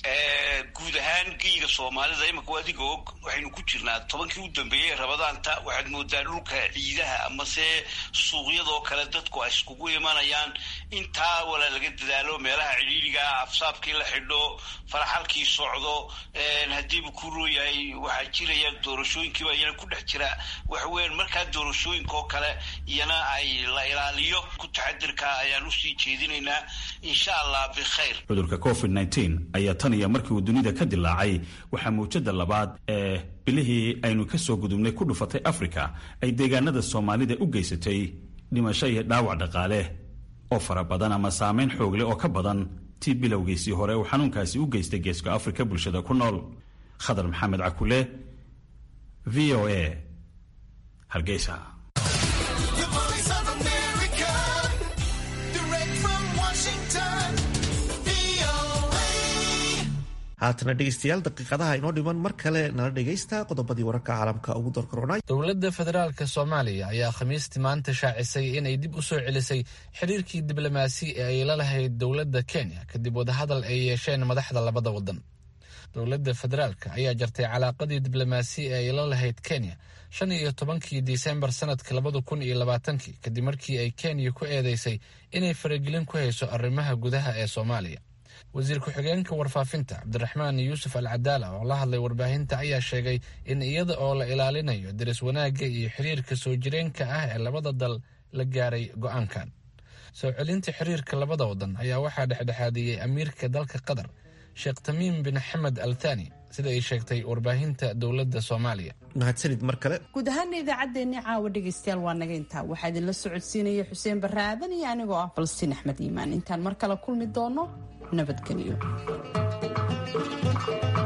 Speaker 18: guud ahaan geyga soomaalida imika adiga og waxaynu ku jirnaa tobankii u dambeeyey rabadaanta waxaad moodaa dhulka ciidaha amase suuqyadoo kale dadku ay iskugu imanayaan intaa walaa laga dadaalo meelaha cidhiidhiga afsaabkii la xidho faraxalkii socdo haddiiba ku rooyahay waxaa jiraya doorashooyinkiiba iyana ku dhex jira waxaweyan markaa doorashooyinka oo kale iyana ay la ilaaliyo ku taxadirka ayaan usii jeedinaynaa insha allah bikhayr
Speaker 17: cudurka covid ayaa tan iyo markii uu dunida ka dilaacay waxaa mawjada labaad ee bilihii aynu ka soo gudubnay ku dhufatay afrika ay deegaanada soomaalida u geysatay dhimasho iyo dhaawac dhaqaale oo fara badan ama saameyn xoog leh oo ka badan tii bilowgiisii hore uu xanuunkaasi u geystay geeska afrika bulshada ku nool khadar maxamed cakule v o a hargeysa
Speaker 1: haatana dhegeystayaal daqiiqadaha inoo dhiman mar kale nala dhegaysta qodobadii wararka caalamka ugu doorkaroonay
Speaker 5: dowladda federaalka soomaaliya ayaa khamiistii maanta shaacisay inay dib u soo celisay xiriirkii diblomaasi ee ay la lahayd dowladda kenya kadib wadahadal ay yeesheen madaxda labada wadan dowladda federaalka ayaa jartay calaaqadii diblomaasi ee ay la lahayd kenya shan iyo tobankii disembar sanadka labada kun iyo labaatankii kadib markii ay kenya ku eedeysay inay faragelin ku hayso arrimaha gudaha ee soomaaliya wasiir ku-xigeenka warfaafinta cabdiraxmaan yuusuf al cadaala oo la hadlay warbaahinta ayaa sheegay in iyada oo la ilaalinayo daris wanaagga iyo xiriirka soo jireenka ah ee labada dal la gaaray go-aankan soo celinta xiriirka labada wadan ayaa waxaa dhexdhexaadiyey amiirka dalka qatar sheekh tamiim bin xamed al thani sida ay sheegtay warbaahinta dowladda soomaaliya
Speaker 1: mahadsanid mar kale
Speaker 2: guud ahaana idaacaddeenni caawa dhegaystayaal waa naga intaa waxaa idinla socodsiinaya xuseen barre aadan iyo anigoo ah falastiin axmed iimaan intaan mar kale kulmi doono nabadgelyo